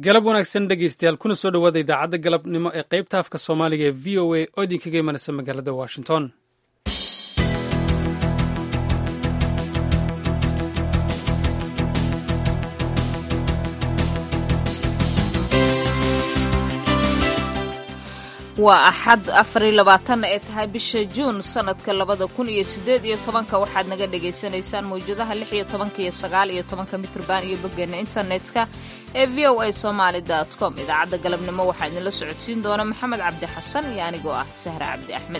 galab wanaagsan dhegeystayaal kuna soo dhowaada idaacadda galabnimo ee qaybta afka soomaaliga ee v o a oo idinkaga imanaysa magaalada washington waa axad afariy labaatan ee tahay bisha juun sannadka labada kun iyo siddeed iyo tobanka waxaad naga dhagaysanaysaan mawjadaha lix iyo tobanka iyo sagaal iyo tobanka mitrban iyo boggeena internetka ee v o a somaali dot com idaacadda galabnimo waxaa idinla socodsiin doona maxamed cabdi xasan iyo anigoo ah sahre cabdi axmed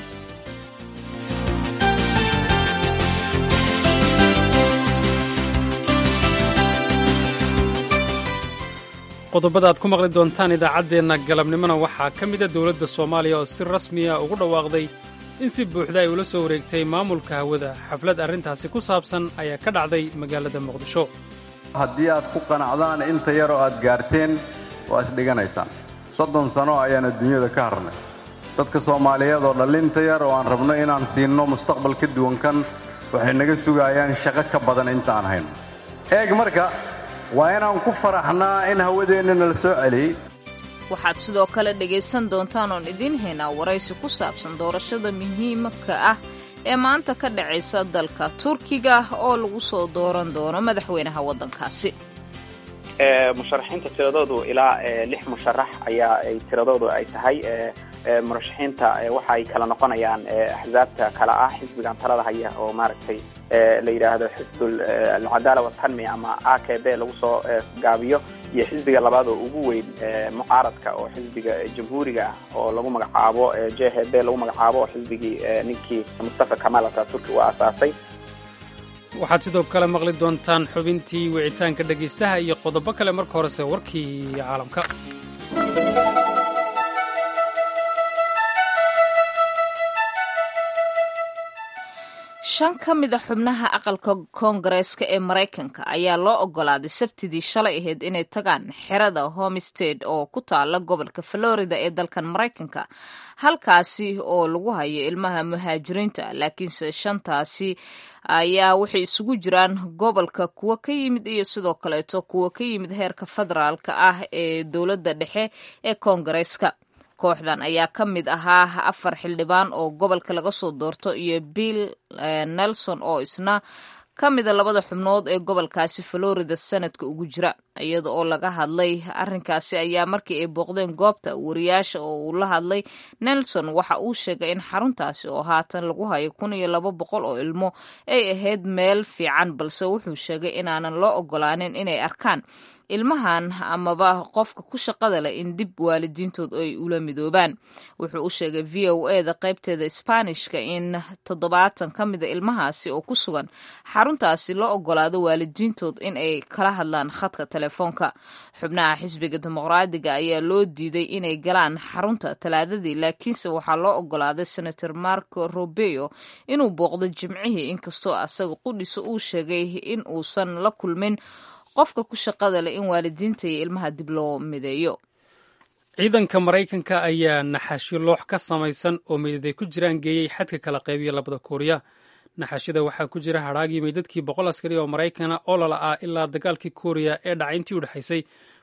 qodobada aad ku maqli doontaan idaacaddeenna galabnimona waxaa ka mida dowladda soomaaliya oo si rasmiya ugu dhawaaqday in si buuxda ay ula soo wareegtay maamulka hawada xaflad arrintaasi ku saabsan ayaa ka dhacday magaalada muqdisho haddii aad ku qanacdaan inta yar oo aad gaarteen waa isdhiganaysaan soddon sano ayaan adduunyada ka harnay dadka soomaaliyeed oo dhallinta yar oo aan rabno inaan siinno mustaqbal ka duwan kan waxay naga sugaayaan shaqo ka badan intaaan hayno eeg marka waa inaan ku faraxnaa in hawadeenna nala soo celiyey waxaad sidoo kale dhegaysan doontaan oon idiin haynaa waraysi ku saabsan doorashada muhiimka ah ee maanta ka dhacaysa dalka turkiga oo lagu soo dooran doono madaxweynaha waddankaasi musharaxiinta tiradoodu ilaa lix musharax ayaa ay tiradoodu ay tahay murashaxiinta waxa ay kala noqonayaan axsaabta kale ah xisbigan talada haya oo maaragtay la yidhaahdo xisbul alcadaala watanmiya ama a k b lagu soo gaabiyo iyo xisbiga labaad oo ugu weyn mucaaradka oo xisbiga jamhuuriga ah oo lagu magacaabo j h b lagu magacaabo oo xisbigii ninkii mustafa kamal ataturki uu aasaasay waxaad sidoo kale maqli doontaan xubintii wicitaanka dhegaystaha iyo qodobo kale marka horese warkii caalamka shan ka mida xubnaha aqalka koongareeska ee maraykanka ayaa loo ogolaaday sabtidii shalay ahayd inay tagaan xerada homestead oo ku taala gobolka florida ee dalkan maraykanka halkaasi oo lagu hayo ilmaha muhaajiriinta laakiinse shantaasi ayaa waxay isugu jiraan gobolka kuwa ka yimid iyo sidoo kaleeto kuwa ka yimid heerka federaalka ah ee dowladda dhexe ee koongareeska kooxdan ayaa ka mid ahaa afar xildhibaan oo gobolka laga soo doorto iyo bill nelson oo isna ka mida labada xubnood ee gobolkaasi florida sanadka ugu jira iyada oo laga hadlay arrinkaasi ayaa markii ay booqdeen goobta wariyaasha oo uu la hadlay nelson waxa uu sheegay in xaruntaasi oo haatan lagu hayo kun iyo laba boqol oo ilmo ay ahayd meel fiican balse wuxuu sheegay inaanan loo ogolaanin inay arkaan ilmahan amaba qofka ku shaqada leh in dib waalidiintood ay ula midoobaan wuxuu u sheegay v o e da qaybteeda sbaanishka in toddobaatan ka mida ilmahaasi oo ku sugan xaruntaasi loo ogolaado waalidiintood in ay kala hadlaan khadka telefoonka xubnaha xisbiga dimuqraadiga ayaa loo diiday inay galaan xarunta talaadadii laakiinse waxaa loo ogolaaday senator marco robeo inuu booqdo jimcihii inkastoo asaga qudhiisa uu sheegay in uusan la kulmin qofka ku shaqada leh in waalidiinta iyo ilmaha dib loo mideeyo ciidanka maraykanka ayaa naxashyo loox ka samaysan oo meydad ay ku jiraan geeyey xadka kala qaybiya labada kuuriya naxashyada waxaa ku jira hadhaagii meydadkii boqol askari oo maraykana oo lala ah ilaa dagaalkii kuuriya ee dhacay intii u dhexaysay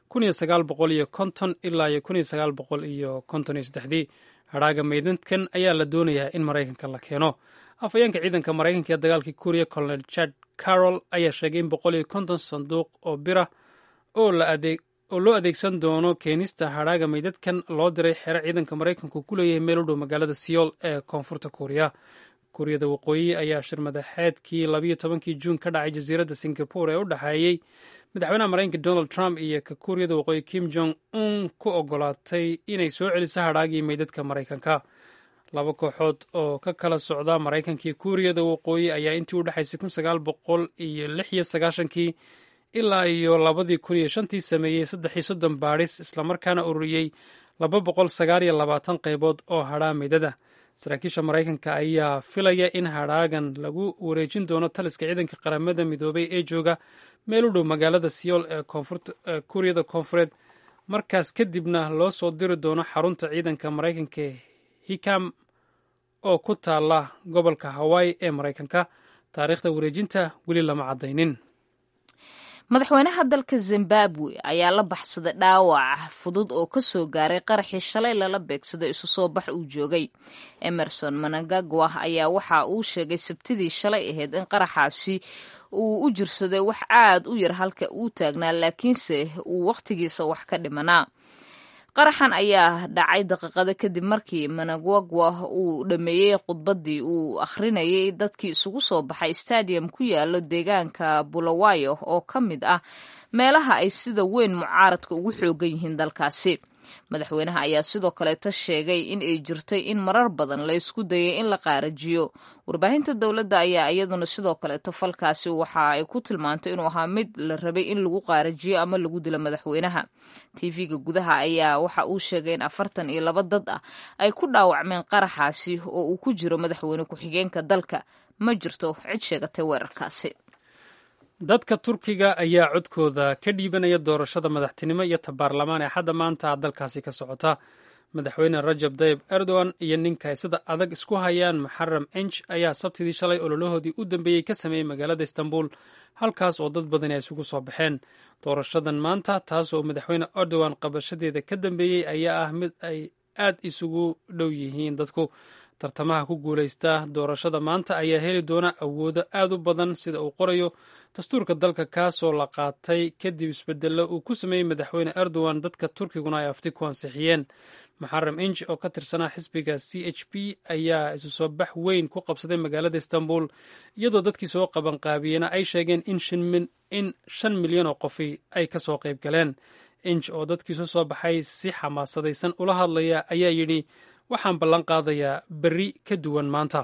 ilaa iyo dii hadhaaga meydadkan ayaa la doonayaa in maraykanka la keeno afhayeenka ciidanka maraykanka ee dagaalkii kuuriya colonel chad carol ayaa sheegay in boqol iyo konton sanduuq oo bira oo loo adeegsan doono keenista hadhaaga meydadkan loo diray xero ciidanka maraykanku ku leeyahay meel u dhow magaalada siyool ee koonfurta kuuriya kuuriyada waqooyi ayaa shir madaxeedkii labayo tobankii juun ka dhacay jasiiradda singapore ee u dhexeeyey madaxweynaha maraykanka donald trump iyo ka kuuriyada waqooyi kim jong un ku ogolaatay inay soo celiso hadhaagii meydadka maraykanka laba kooxood oo ka kala socda maraykanka iyo kuuriyada waqooyi ayaa intii u dhexaysay kun sagaal boqol iyo lix iyo sagaashankii ilaa iyo labadii kun iyo shantii sameeyey saddex iyo soddon baadhis islamarkaana ururiyey laba boqol sagaal iyo labaatan qaybood oo hadhaa meydada saraakiisha maraykanka ayaa filaya in hadhaagan lagu wareejin doono taliska ciidanka qaramada midoobay ee jooga meel u dhow magaalada siyool ee kuuriyada koonfureed markaas kadibna loo soo diri doono xarunta ciidanka maraykanka ee hikam oo ku taala gobolka hawaii ee maraykanka taariikhda wareejinta weli lama caddaynin madaxweynaha dalka zimbabwe ayaa la baxsaday dhaawac fudud oo ka soo gaaray qaraxii shalay lala beegsaday isu soo bax uu joogay emerson manangagwa ayaa waxa uu sheegay sabtidii shalay ahayd in qaraxaasi uu u jirsaday wax aad u yar halka uu taagnaa laakiinse uu wakhtigiisa wax ka dhimanaa qaraxan ayaa dhacay daqiiqado kadib markii managwagwa uu dhameeyey khudbaddii uu akhrinayay dadkii isugu soo baxay stadium ku yaalo deegaanka bulawayo oo ka mid ah meelaha ay sida weyn mucaaradka ugu xoogan yihiin dalkaasi madaxweynaha ayaa sidoo kaleeta sheegay in ay jirtay in marar badan la ysku dayay in la qaarajiyo warbaahinta dowladda ayaa iyaduna sidoo kaleeto falkaasi waxa ay ku tilmaantay inuu ahaa mid la rabay in lagu qaarajiyo ama lagu dilo madaxweynaha tv-ga gudaha ayaa waxa uu sheegay in afartan iyo laba dad ah ay ku dhaawacmeen qaraxaasi oo uu ku jiro madaxweyne ku-xigeenka dalka ma jirto cid sheegatay weerarkaasi dadka turkiga ayaa codkooda ka dhiibanaya doorashada madaxtinimo iyo tabaarlamaan ee hadda maanta dalkaasi ka socota madaxweyne rajab tayib erdogan iyo ninka ay sida adag isku hayaan muxaram enj ayaa sabtidii shalay ololahoodii u dambeeyey ka sameeyey magaalada istanbul halkaas oo dad badani ay isugu soo baxeen doorashadan maanta taas oo madaxweyne erdogan qabashadeeda ka dambeeyey ayaa ah mid ay aad isugu dhow yihiin dadku tartamaha ku guulaysta doorashada maanta ayaa heli doona awoodo aad u badan sida uu qorayo dastuurka dalka kaasoo la qaatay kadib isbedelo uu ku sameeyey madaxweyne erdogan dadka turkiguna ay afti ku ansixiyeen muxaram inj oo ka tirsanaa xisbiga c h p ayaa isu soo bax weyn ku qabsaday magaalada istanbul iyadoo dadkii soo qabanqaabiyena ay sheegeen in shan milyan oo qofi ay ka soo qayb galeen inj oo dadkiisu soo baxay si xamaasadaysan ula hadlaya ayaa yidhi waxaan ballan qaadayaa berri ka duwan maanta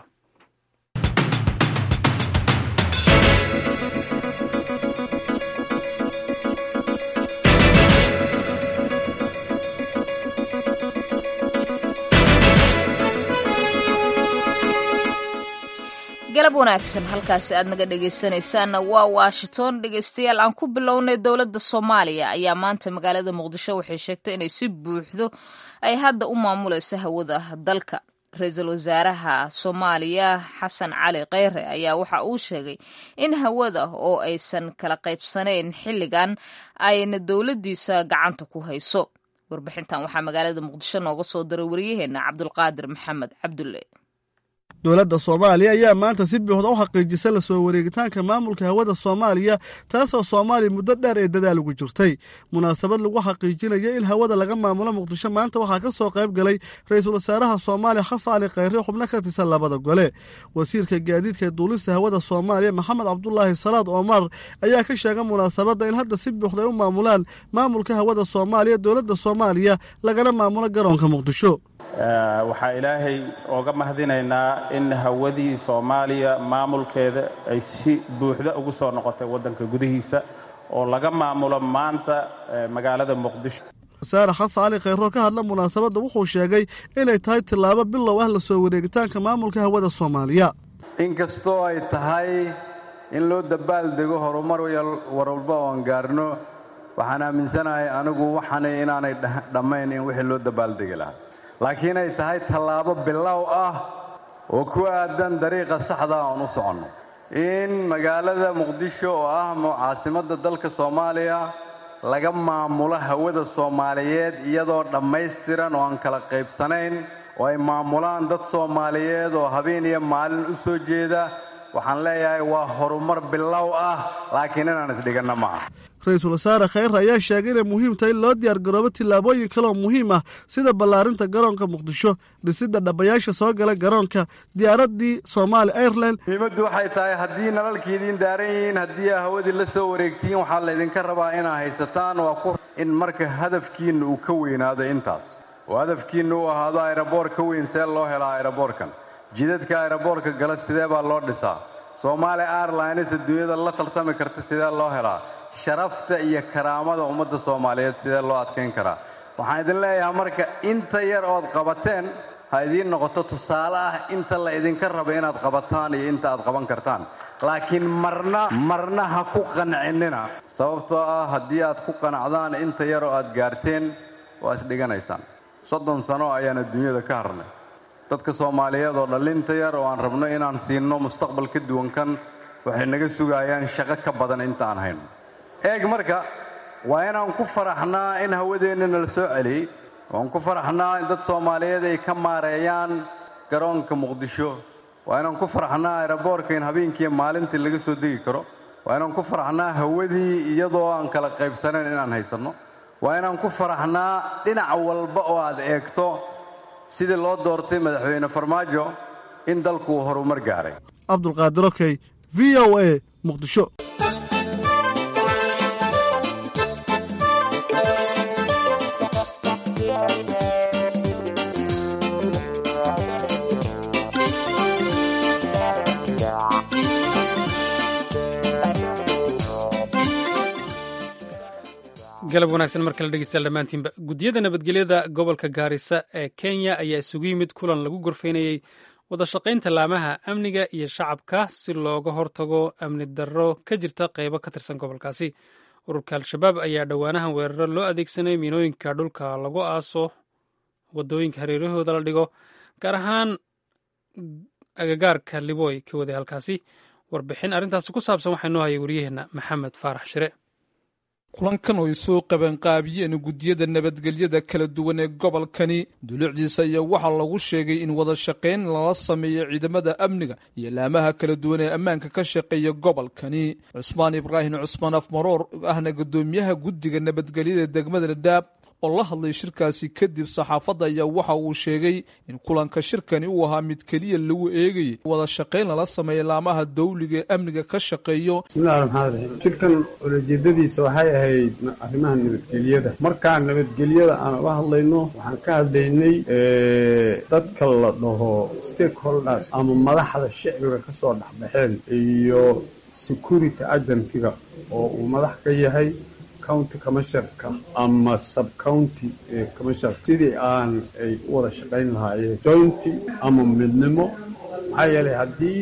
galab wanaagsan halkaasi aad naga dhegaysanaysaanna waa washington dhegaystayaal aan ku bilownay dowladda soomaaliya ayaa maanta magaalada muqdisho waxay sheegtay inay si buuxdo ay hadda u maamulayso hawada dalka ra-iisul wasaaraha soomaaliya xasan cali kheyre ayaa waxa uu sheegay in hawada oo aysan kala qaybsanayn xilligan ayna dowladdiisa gacanta ku hayso warbixintan waxaa magaalada muqdisho nooga soo diray waryaheena cabdulqaadir maxamed cabdulle dowladda soomaaliya ayaa maanta si buuxda u xaqiijisay la soo wareegitaanka maamulka hawada soomaaliya taasoo soomaaliya muddo dheer ee dadaal ugu jirtay munaasabad lagu xaqiijinaya in hawada laga maamulo muqdisho maanta waxaa ka soo qayb galay ra-iisul wasaaraha soomaaliya xasan cali khayre xubno ka tirsan labada gole wasiirka gaadiidka ee duulista hawada soomaaliya maxamed cabdulaahi salaad omar ayaa ka sheegay munaasabadda in hadda si buuxda ay u maamulaan maamulka hawada soomaaliya dowladda soomaaliya lagana maamulo garoonka muqdisho waxaa ilaahay ooga mahadinaynaa in hawadii soomaaliya maamulkeeda ay si buuxda ugu soo noqotay waddanka gudihiisa oo laga maamulo maanta magaalada muqdisho wasaare xasan cali khayroo ka hadla munaasabadda wuxuu sheegay inay tahay tillaabo bilow ah la soo wareegitaanka maamulka hawada soomaaliya inkastoo ay tahay in loo dabaaldego horumar warwalba oon gaarno waxaan aaminsanahay anigu waxaanay inaanay dhammayn in wixii loo dabaaldegi lahaa laakiin ay tahay tallaabo bilow ah oo ku aadan dariiqa saxda oon u soconno in magaalada muqdisho oo ah caasimadda dalka soomaaliya laga maamulo hawada soomaaliyeed iyadoo dhammaystiran oo aan kala qaybsanayn oo ay maamulaan dad soomaaliyeed oo habeen iyo maalin u soo jeeda waxaan leeyahay waa horumar bilow ah laakiin inaan isdhiganna ma aha ra-iisul wasaare khayre ayaa sheegay inay muhiim tahay in loo diyaargaroobo tillaabooyin kaleoo muhiim ah sida ballaarinta garoonka muqdisho dhisidda dhabayaasha soo gala garoonka diyaaraddii somaali airline muhiimaddu waxay tahay haddii nalalkii idiin daaran yihiin haddii aa hawadii la soo wareegtiin waxaa laydinka rabaa inaa haysataan waa ku in marka hadafkiinna uu ka weynaado intaas oo hadafkiinna uu ahaado ayraboor ka weyn see loo helaa ayraboorkan jidadka ayraboorka gala sidee baa loo dhisaa soomaali airlines adduunyada la tartami karta sidee loo helaa sharafta iyo karaamada ummadda soomaaliyeed sidee loo adkayn karaa waxaan idin leeyahay marka inta yar ood qabateen ha idiin noqoto tusaale ah inta la idinka raba inaad qabataan iyo inta aad qaban kartaan laakiin marna marna ha ku qancinina sababtoo ah haddii aad ku qanacdaan inta yar oo aad gaarteen waa isdhiganaysaan soddon sano ayaan adduunyada ka harnay dadka soomaaliyeed oo dhallinta yar oo aan rabno inaan siinno mustaqbal ka duwan kan waxay naga sugayaan shaqo ka badan inta aan hayno eeg marka waa inaan ku faraxnaa in hawadeenna nala soo celiyey waan ku faraxnaa in dad soomaaliyeed ay ka maareeyaan garoonka muqdisho waa inaan ku faraxnaa aeroboorka in habeenkiiyo maalintii laga soo degi karo waa inaan ku faraxnaa hawadii iyadoo aan kala qaybsanayn inaan haysanno waa inaan ku faraxnaa dhinac walba oo aad eegto sidii loo doortay madaxweyne farmaajo in dalku uu horumar gaaray cabdulqaadir okey v o a muqdisho galab wanaagsan mar kale dhegeystayaal dhammaantiinba guddiyada nabadgelyada gobolka gaarisa ee kenya ayaa isugu yimid kulan lagu gorfaynayey wada shaqaynta laamaha amniga iyo shacabka si looga hortago amni darro ka jirta qaybo ka tirsan gobolkaasi ururka al-shabaab ayaa dhowaanahan weeraro loo adeegsanay miinooyinka dhulka lagu aaso wadooyinka hareerahooda la dhigo gaar ahaan agagaarka libooy ka waday halkaasi warbixin arrintaasi ku saabsan waxaa noo hayay wariyaheenna maxamed faarax shire kulankan oo ay soo qabanqaabiyeen guddiyada nabadgelyada kala duwan ee gobolkani dulucdiisa ayaa waxaa lagu sheegay in wada shaqayn lala sameeyo ciidamada amniga iyo laamaha kala duwan ee ammaanka ka shaqeeya gobolkani cusmaan ibraahim cusmaan afmaroor ahna guddoomiyaha guddiga nabadgelyada degmada dhadhaab oo la hadlay shirkaasi kadib saxaafadda ayaa waxa uu sheegay in kulanka shirkani uu ahaa mid keliya lagu eegayay wada shaqayn lala sameeya laamaha dawliga ee amniga ka shaqeeyo bismillahi raxmaan raxiim shirkan ulajeedadiisa waxay ahayd arrimaha nabadgelyada markaan nabadgelyada aan uga hadlayno waxaan ka hadlaynay dadka la dhaho stakeholders ama madaxda shicbiga ka soo dhexbaxeen iyo security agentyga oo uu madax ka yahay county commisharka ama subcounty commisharka sidii aan ay u wada shaqayn lahaayeen jointy ama midnimo maxaa yeelay haddii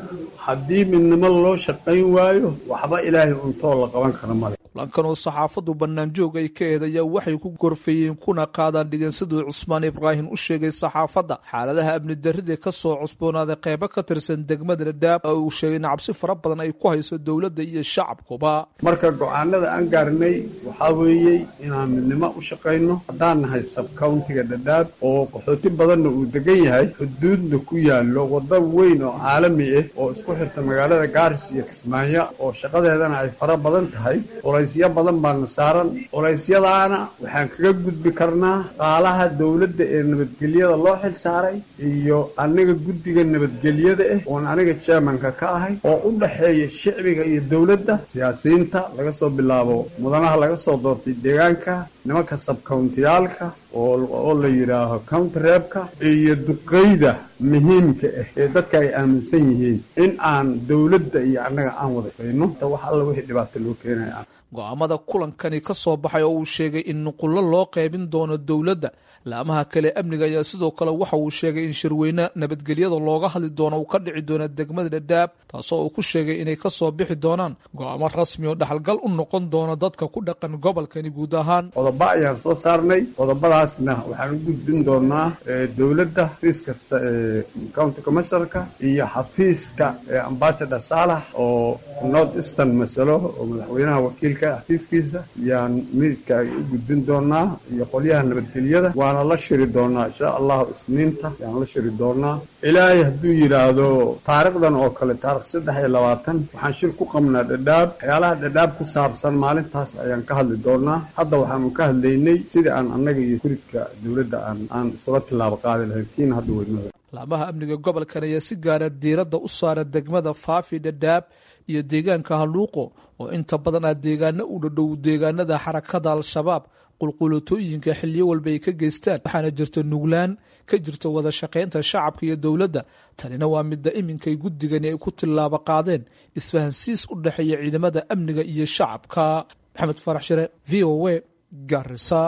haddii midnimo loo shaqayn waayo waxba ilaahay untoo la qaban kara male kulankan oo saxaafaddu bannaanjoog ay ka eed ayaa waxay ku gorfeeyeen kuna qaadaan dhigeen siduu cusmaan ibraahim u sheegay saxaafadda xaaladaha amni darrida ka soo cusboonaaday qeybo ka tirsan degmada dhadhaab oo uu sheegay in cabsi fara badan ay ku hayso dowladda iyo shacabkuba marka go-aanada aan gaarnay waxaa weeyey inaan midnimo u shaqayno haddaan nahay sabcountiga dhadhaab oo qaxooti badanna uu degan yahay xuduudna ku yaallo waddo weyn oo caalami ah oo isku xirta magaalada gaaris iyo kismaayo oo shaqadeedana ay fara badan tahay culaysyo badan baana saaran culaysyadaana waxaan kaga gudbi karnaa qaalaha dowladda ee nabadgelyada loo xil saaray iyo aniga guddiga nabadgelyada ah oon aniga jermanka ka ahay oo u dhaxeeya shicbiga iyo dowladda siyaasiyiinta laga soo bilaabo mudanaha laga soo doortay deegaanka nimanka sabkountiyaalka oo la yidhaaho countireebka iyo duqeyda muhiimka ah ee dadka ay aaminsan yihiin in aan dowladda iyo annaga aan wada fayno wax alla wixii dhibaato loo keenaya go-aamada kulankani ka soo baxay oo uu sheegay in nuqullo loo qaybin doono dowladda laamaha kale amniga ayaa sidoo kale waxa uu sheegay in shirweyne nabadgelyada looga hadli doono uu ka dhici doono degmada dhadhaab taasoo uu ku sheegay inay ka soo bixi doonaan go-aamo rasmi oo dhaxalgal u noqon doono dadka ku dhaqan gobolkani guud ahaan qodobo ayaan soo saarnay qodobadaasna waxaan u gudbin doonaa dowladda xafiiska county commisharka iyo xafiiska ambassador saalax oo north eastern masalo oo madaxweynaha wakiilka xafiiskiisa yaan midka ay u gudbin doonaa iyo qolyaha nabadgelyada waana la shiri doonaa insha allahu isniinta yaan la shiri doonaa ilaahay hadduu yidhaahdo taarikhdan oo kale taarikh saddex iyo labaatan waxaan shir ku qabnaa dhadhaab waxyaalaha dhadhaab ku saabsan maalintaas ayaan ka hadli doonaa hadda waxaanu ka hadlaynay sidii aan annaga iyo kuridka dowladda aan aan isula tilaabo qaadi lahayn kiina hadda weynada laamaha amniga gobolkan ayaa si gaara diiradda u saara degmada faafi dhadhaab iyo deegaanka haluuqo oo inta badan ah deegaano u dhadhow deegaanada xarakada al-shabaab qulqulatooyinka xiliyo walba ay ka geystaan waxaana jirta nuglaan ka jirta wada shaqaynta shacabka iyo dowladda tanina waa midda iminkay guddigani ay ku tillaabo qaadeen isfahansiis u dhexeeya ciidamada amniga iyo shacabka maxamed farax shire v o a garisa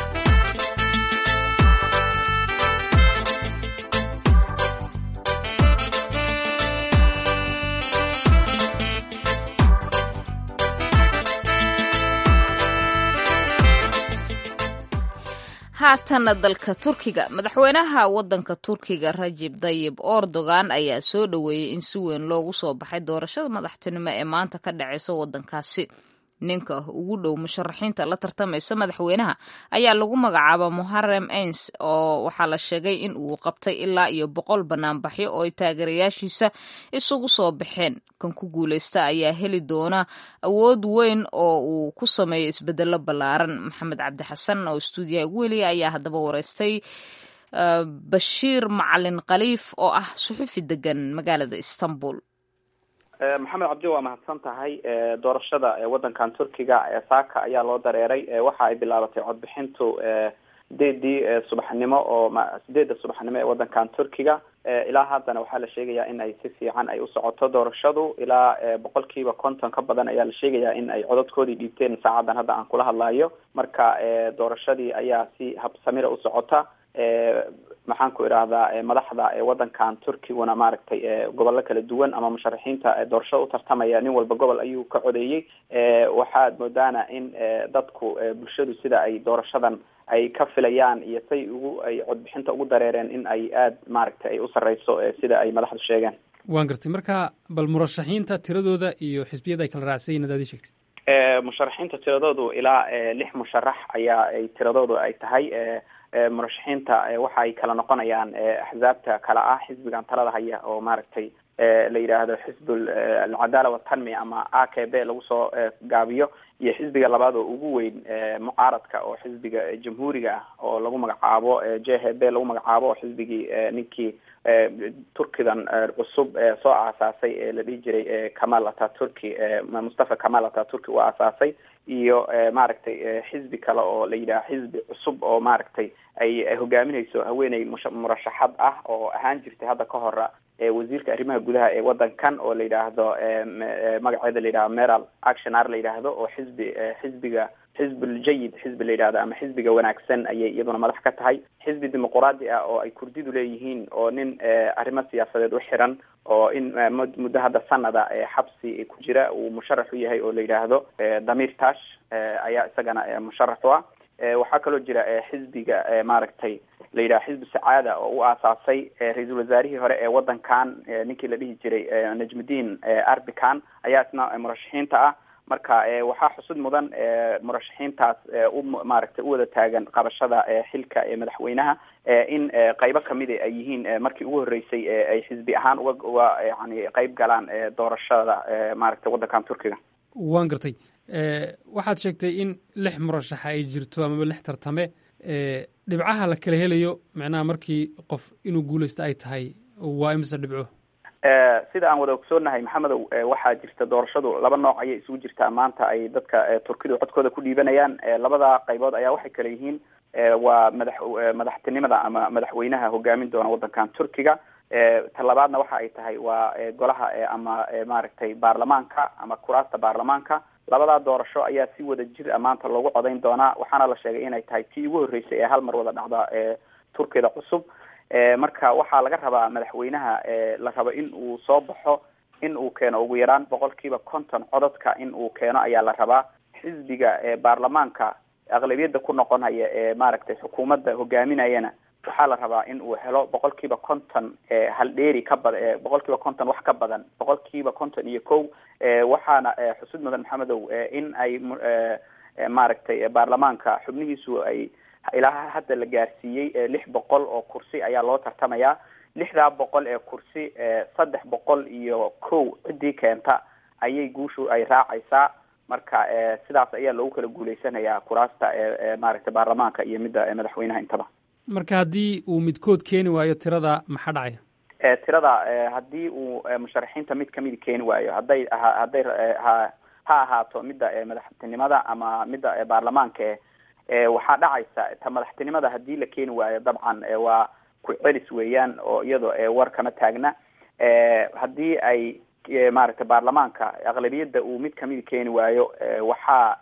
haatanna dalka turkiga madaxweynaha wadanka turkiga rajib dayib erdogan ayaa soo dhoweeyey in si weyn loogu soo baxay doorashada madaxtinimo ee maanta ka dhaceysa wadankaasi ninka ugu dhow musharaxiinta la tartamaysa madaxweynaha ayaa lagu magacaaba muharem ains oo waxaa la sheegay in uu qabtay ilaa iyo boqol banaanbaxyo oo ay taageerayaashiisa isugu soo baxeen kan ku guuleysta ayaa heli doona awood weyn oo uu ku sameeyo isbedelo ballaaran maxamed cabdi xasan oo stuudiyaha ugu weliya ayaa haddaba wareystay bashiir macalin khaliif oo ah suxufi degan magaalada istanbul maxamed cabdi waa mahadsan tahay doorashada waddankan turkiga saaka ayaa loo dareeray waxa ay bilaabatay codbixintu sideedii subaxnimo oo sideedda subaxnimo ee waddankan turkiga ilaa haddana waxaa la sheegayaa in ay si fiican ay u socoto doorashadu ilaa boqol kiiba konton ka badan ayaa la sheegayaa in ay codadkoodii dhiibteen saacadan hadda aan kula hadlayo marka doorashadii ayaa si habsamira u socota maxaan ku idhaahdaa madaxda waddankan turkiguna maaragtay gobollo kala duwan ama musharaxiinta doorashada u tartamaya nin walba gobol ayuu ka codeeyey waxaad moodaana in dadku bulshadu sida ay doorashadan ay ka filayaan iyo say ugu ay codbixinta ugu dareereen in ay aada maaragtay ay u sarreyso sida ay madaxdu sheegeen waan gartay marka bal murashaxiinta tiradooda iyo xisbiyada ay kala raacsan yihin adaad ii sheegtay musharaxiinta tiradoodu ilaa lix musharax ayaa ay tiradoodu ay tahay murashaxiinta waxa ay kala noqonayaan axzaabta kala ah xisbigan talada haya oo maaragtay la yidhaahdo xisbul alcadaala watanmi ama a k b lagu soo gaabiyo iyo xisbiga labaad oo ugu weyn mucaaradka oo xisbiga jamhuuriga ah oo lagu magacaabo j h b lagu magacaabo oo xisbigii ninkii turkidan cusub soo aasaasay ee la dhihi jiray kamal ataturki mustafa kamal ataturki uu aasaasay iyo maaragtay xisbi kale oo la yidhaha xisbi cusub oo maaragtay ay hogaaminayso haweeney murashaxad ah oo ahaan jirtay hadda ka hora wasiirka arrimaha gudaha ee waddankan oo la yidhaahdo magaceeda la yidhahdo meral actionar la yidhaahdo oo xisbi xisbiga xisbul jayid xisbi la yidhahdo ama xisbiga wanaagsan ayay iyaduna madax ka tahay xisbi dimuquraadi ah oo ay kurdidu leeyihiin oo nin arrimo siyaasadeed u xiran oo in muddo hadda sanada xabsi ku jira uu musharax u yahay oo la yidhaahdo damir tash ayaa isagana musharax u ah waxaa kaloo jira xisbiga maaragtay la yidhaha xisbi sacaada oo u aasaasay ra-iisul wasaarihii hore ee waddankan ninkii la dhihi jiray najmuddin arbican ayaa isna murashaxiinta ah marka waxaa xusud mudan murashaxiintaas u maaragtay u wada taagan qabashada xilka ee madaxweynaha in qaybo kamida ay yihiin markii ugu horreysay ay xisbi ahaan uga uga yani qayb galaan doorashada maaragtay waddankan turkiga waan gartay waxaad sheegtay in lix murashaxa ay jirto amaba lix tartame dhibcaha la kala helayo macnaha markii qof inuu guuleysto ay tahay waa imise dhibco sida aan wada ogsoonahay maxamedow waxaa jirta doorashadu laba nooc ayay isugu jirtaa maanta ay dadka turkidu codkooda ku dhiibanayaan labada qaybood ayaa waxay kale yihiin waa madax madaxtinimada ama madaxweynaha hogaamin doona waddankan turkiga ta labaadna waxa ay tahay waa golaha ama maaragtay baarlamaanka ama kuraasta baarlamaanka labadaa doorasho ayaa si wada jir a maanta loogu codayn doonaa waxaana la sheegay inay tahay tii ugu horreysay ee hal mar wada dhacda turkiyada cusub marka waxaa laga rabaa madaxweynaha la rabo in uu soo baxo in uu keeno ugu yaraan boqol kiiba konton codadka in uu keeno ayaa la rabaa xisbiga baarlamaanka aqlabiyadda ku noqonaya ee maaragtay xukuumadda hogaaminayana waxaa la rabaa in uu helo boqol kiiba konton haldheeri ka bad boqol kiiba konton wax ka badan boqol kiiba konton iyo kow waxaana xusud mudan maxamedow in ay maaragtay baarlamaanka xubnihiisu ay ilaa hadda la gaarsiiyey lix boqol oo kursi ayaa loo tartamayaa lixdaa boqol ee kursi saddex boqol iyo kow ciddii keenta ayay guushu ay raacaysaa marka sidaas ayaa loogu kala guuleysanayaa kuraasta maaragtay baarlamaanka iyo midda madaxweynaha intaba marka haddii uu midkood keeni waayo tirada maxaa dhacaya tirada haddii uu musharaxiinta mid kamidi keeni waayo hadday hadday ha ha ahaato midda madaxtinimada ama midda baarlamaanka waxaa dhacaysa ta madaxtinimada haddii la keeni waayo dabcan waa ku celis weeyaan oo iyado war kama taagna haddii ay maaragtay baarlamaanka aqlabiyadda uu mid kamidi keeni waayo waxaa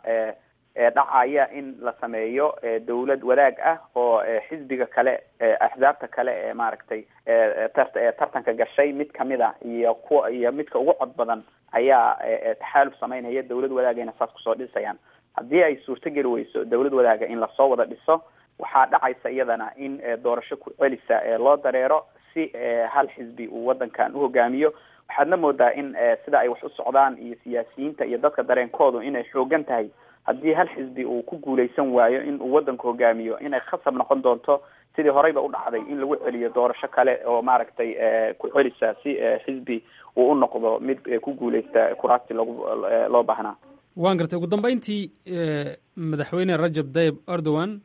dhacaya in la sameeyo dawlad wadaag ah oo xisbiga kale axzaabta kale ee maaragtay tartanka gashay mid kamida iyo kuwa iyo midka ugu cod badan ayaa taxaaluf sameynaya dawlad wadaagayna saas kusoo dhisayaan haddii ay suurtogeli weyso dawlad wadaaga in lasoo wada dhiso waxaa dhacaysa iyadana in doorasho ku celisa loo dareero si hal xisbi uu waddankan uhogaamiyo waxaadna moodaa in sida ay wax u socdaan iyo siyaasiyiinta iyo dadka dareenkoodu inay xoogan tahay haddii hal xisbi uu ku guuleysan waayo in uu waddanka hogaamiyo inay khasab noqon doonto sidii horeyba u dhacday in lagu celiyo doorasho kale oo maaragtay ku celisa si xisbi uu u noqdo mid ku guuleysta kuraasti logu loo baahnaa waan gartay ugu dambeyntii madaxweyne rajab tayib erdogan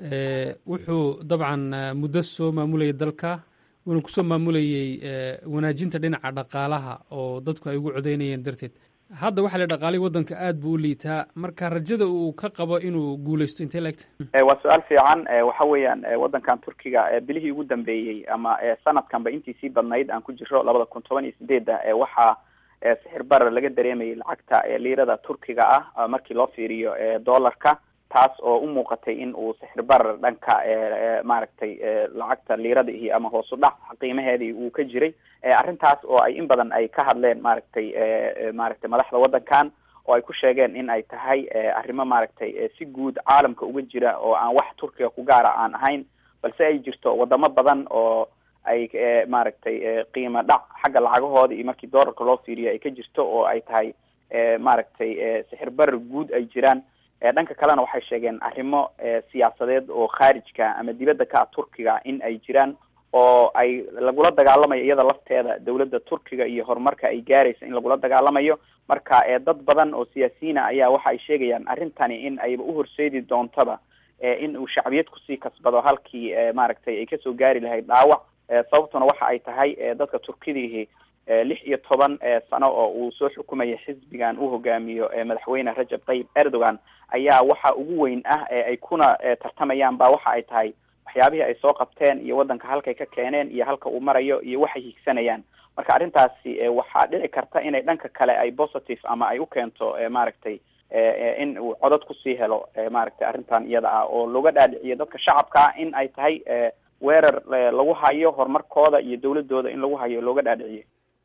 wuxuu dabcan muddo soo maamulayay dalka wuuna kusoo maamulayey wanaajinta dhinaca dhaqaalaha oo dadku ay ugu codeynayeen darteed hadda waxaa la dhaqaalay waddanka aad buu u liitaa marka rajada uu ka qabo inuu guuleysto intee laegta waa su-aal fiican waxa weeyaan waddankan turkiga bilihii ugu dambeeyey ama sanadkanba intiisii badnayd aan ku jiro labada kun toban iyo sideedda waxaa sixir barar laga dareemayay lacagta liirada turkiga ah markii loo fiiriyo dollarka taas oo u muuqatay in uu sixir barar dhanka maaragtay lacagta liirada ihi ama hoosu dhac qiimaheedii uu ka jiray arrintaas oo ay in badan ay ka hadleen maaragtay maaragtay madaxda waddankan oo ay ku sheegeen in ay tahay arrimo maaragtay si guud caalamka uga jira oo aan wax turkiga ku gaara aan ahayn balse ay jirto wadamo badan oo ay maaragtay qiimo dhac xagga lacagahooda iyo markii doolarka loo fiiriyo ay ka jirto oo ay tahay maaragtay sixir barar guud ay jiraan dhanka kalena waxay sheegeen arrimo siyaasadeed oo khaarijka ama dibadda ka ah turkiga in ay jiraan oo ay lagula dagaalamayo iyada lafteeda dowladda turkiga iyo horumarka ay gaaraysa in lagula dagaalamayo marka dad badan oo siyaasiyiina ayaa waxa ay sheegayaan arrintani in ayba uhorseedi doontaba in uu shacbiyad kusii kasbado halkii maaragtay ay kasoo gaari lahayd dhaawac sababtuna waxa ay tahay dadka turkidiihi lix iyo toban sano oo uu soo xukumaya xisbigan uu hogaamiyo madaxweyne rajab tayyib erdogan ayaa waxa ugu weyn ah ay kuna tartamayaan ba waxa ay tahay waxyaabihii ay soo qabteen iyo waddanka halkay ka keeneen iyo halka uu marayo iyo waxay higsanayaan marka arrintaasi waxaa dhici karta inay dhanka kale ay positive ama ay u keento maaragtay in uu codad kusii helo maaragtay arrintan iyada ah oo looga dhaadhiciyo dadka shacabka in ay tahay weerar lagu hayo horumarkooda iyo dowladooda in lagu hayo looga dhaadhiciyo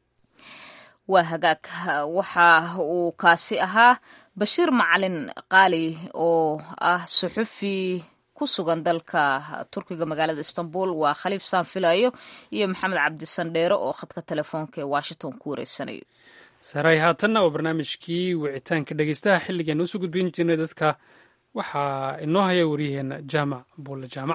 waa hagaag waxa uu kaasi ahaa bashiir macalin qaali oo ah suxufi ku sugan dalka turkiga magaalada istanbul waa khaliif saan filayo iyo maxamed cabdisandheere oo khadka telefoonka ee washington ku wareysanayo saray haatanna waa barnaamijkii wicitaanka dhegeystaha xilligan usoo gudbin jirnay dadka waxaa inoo haya waryaheena jaamac buulle jaamac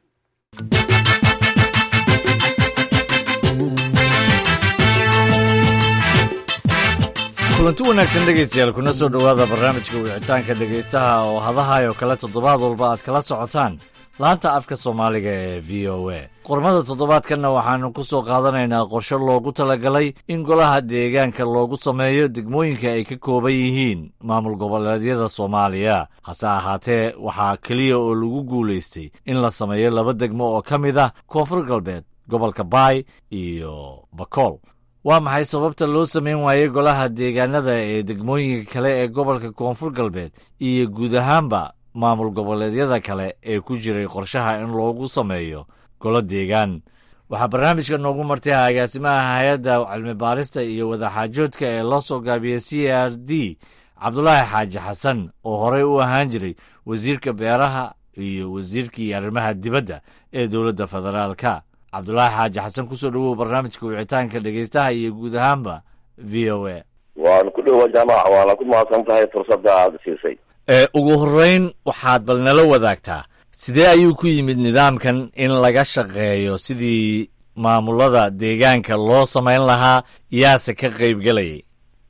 kulanti wanaagsan dhegaystayaal kuna soo dhowaada barnaamijka wicitaanka dhegaystaha oo hadahayo kale toddobaad walba aad kala socotaan laanta afka soomaaliga ee v o a qormada toddobaadkanna waxaanu ku soo qaadanaynaa qorshe loogu talagalay in golaha deegaanka loogu sameeyo degmooyinka ay ka kooban yihiin maamul goboleedyada soomaaliya hase ahaatee waxaa keliya oo lagu guulaystay in la sameeyo laba degmo oo ka mid ah koonfur galbeed gobolka baay iyo bakool waa maxay sababta loo samayn waayey golaha deegaanada ee degmooyinka kale ee gobolka koonfur galbeed iyo guud ahaanba maamul goboleedyada kale ee ku jiray qorshaha in loogu sameeyo golo deegaan waxaa barnaamijka noogu martay agaasimaha hay-adda cilmi baarista iyo wadaxaajoodka ee loo soo gaabiyey c r d cabdulaahi xaaji xasan oo horey u ahaan jiray wasiirka beeraha iyo wasiirkii arrimaha dibadda ee dowladda federaalka cabdulaahi xaaji xasan kusoo dhowow barnaamijka wicitaanka dhegeystaha iyo guud ahaanba v o a waan ku dhowa jaamac waana ku mahadsan tahay fursadda aada siisay ugu horreyn waxaad bal nala wadaagtaa sidee ayuu ku yimid nidaamkan in laga shaqeeyo sidii maamulada deegaanka loo samayn lahaa yaase ka qaybgelayay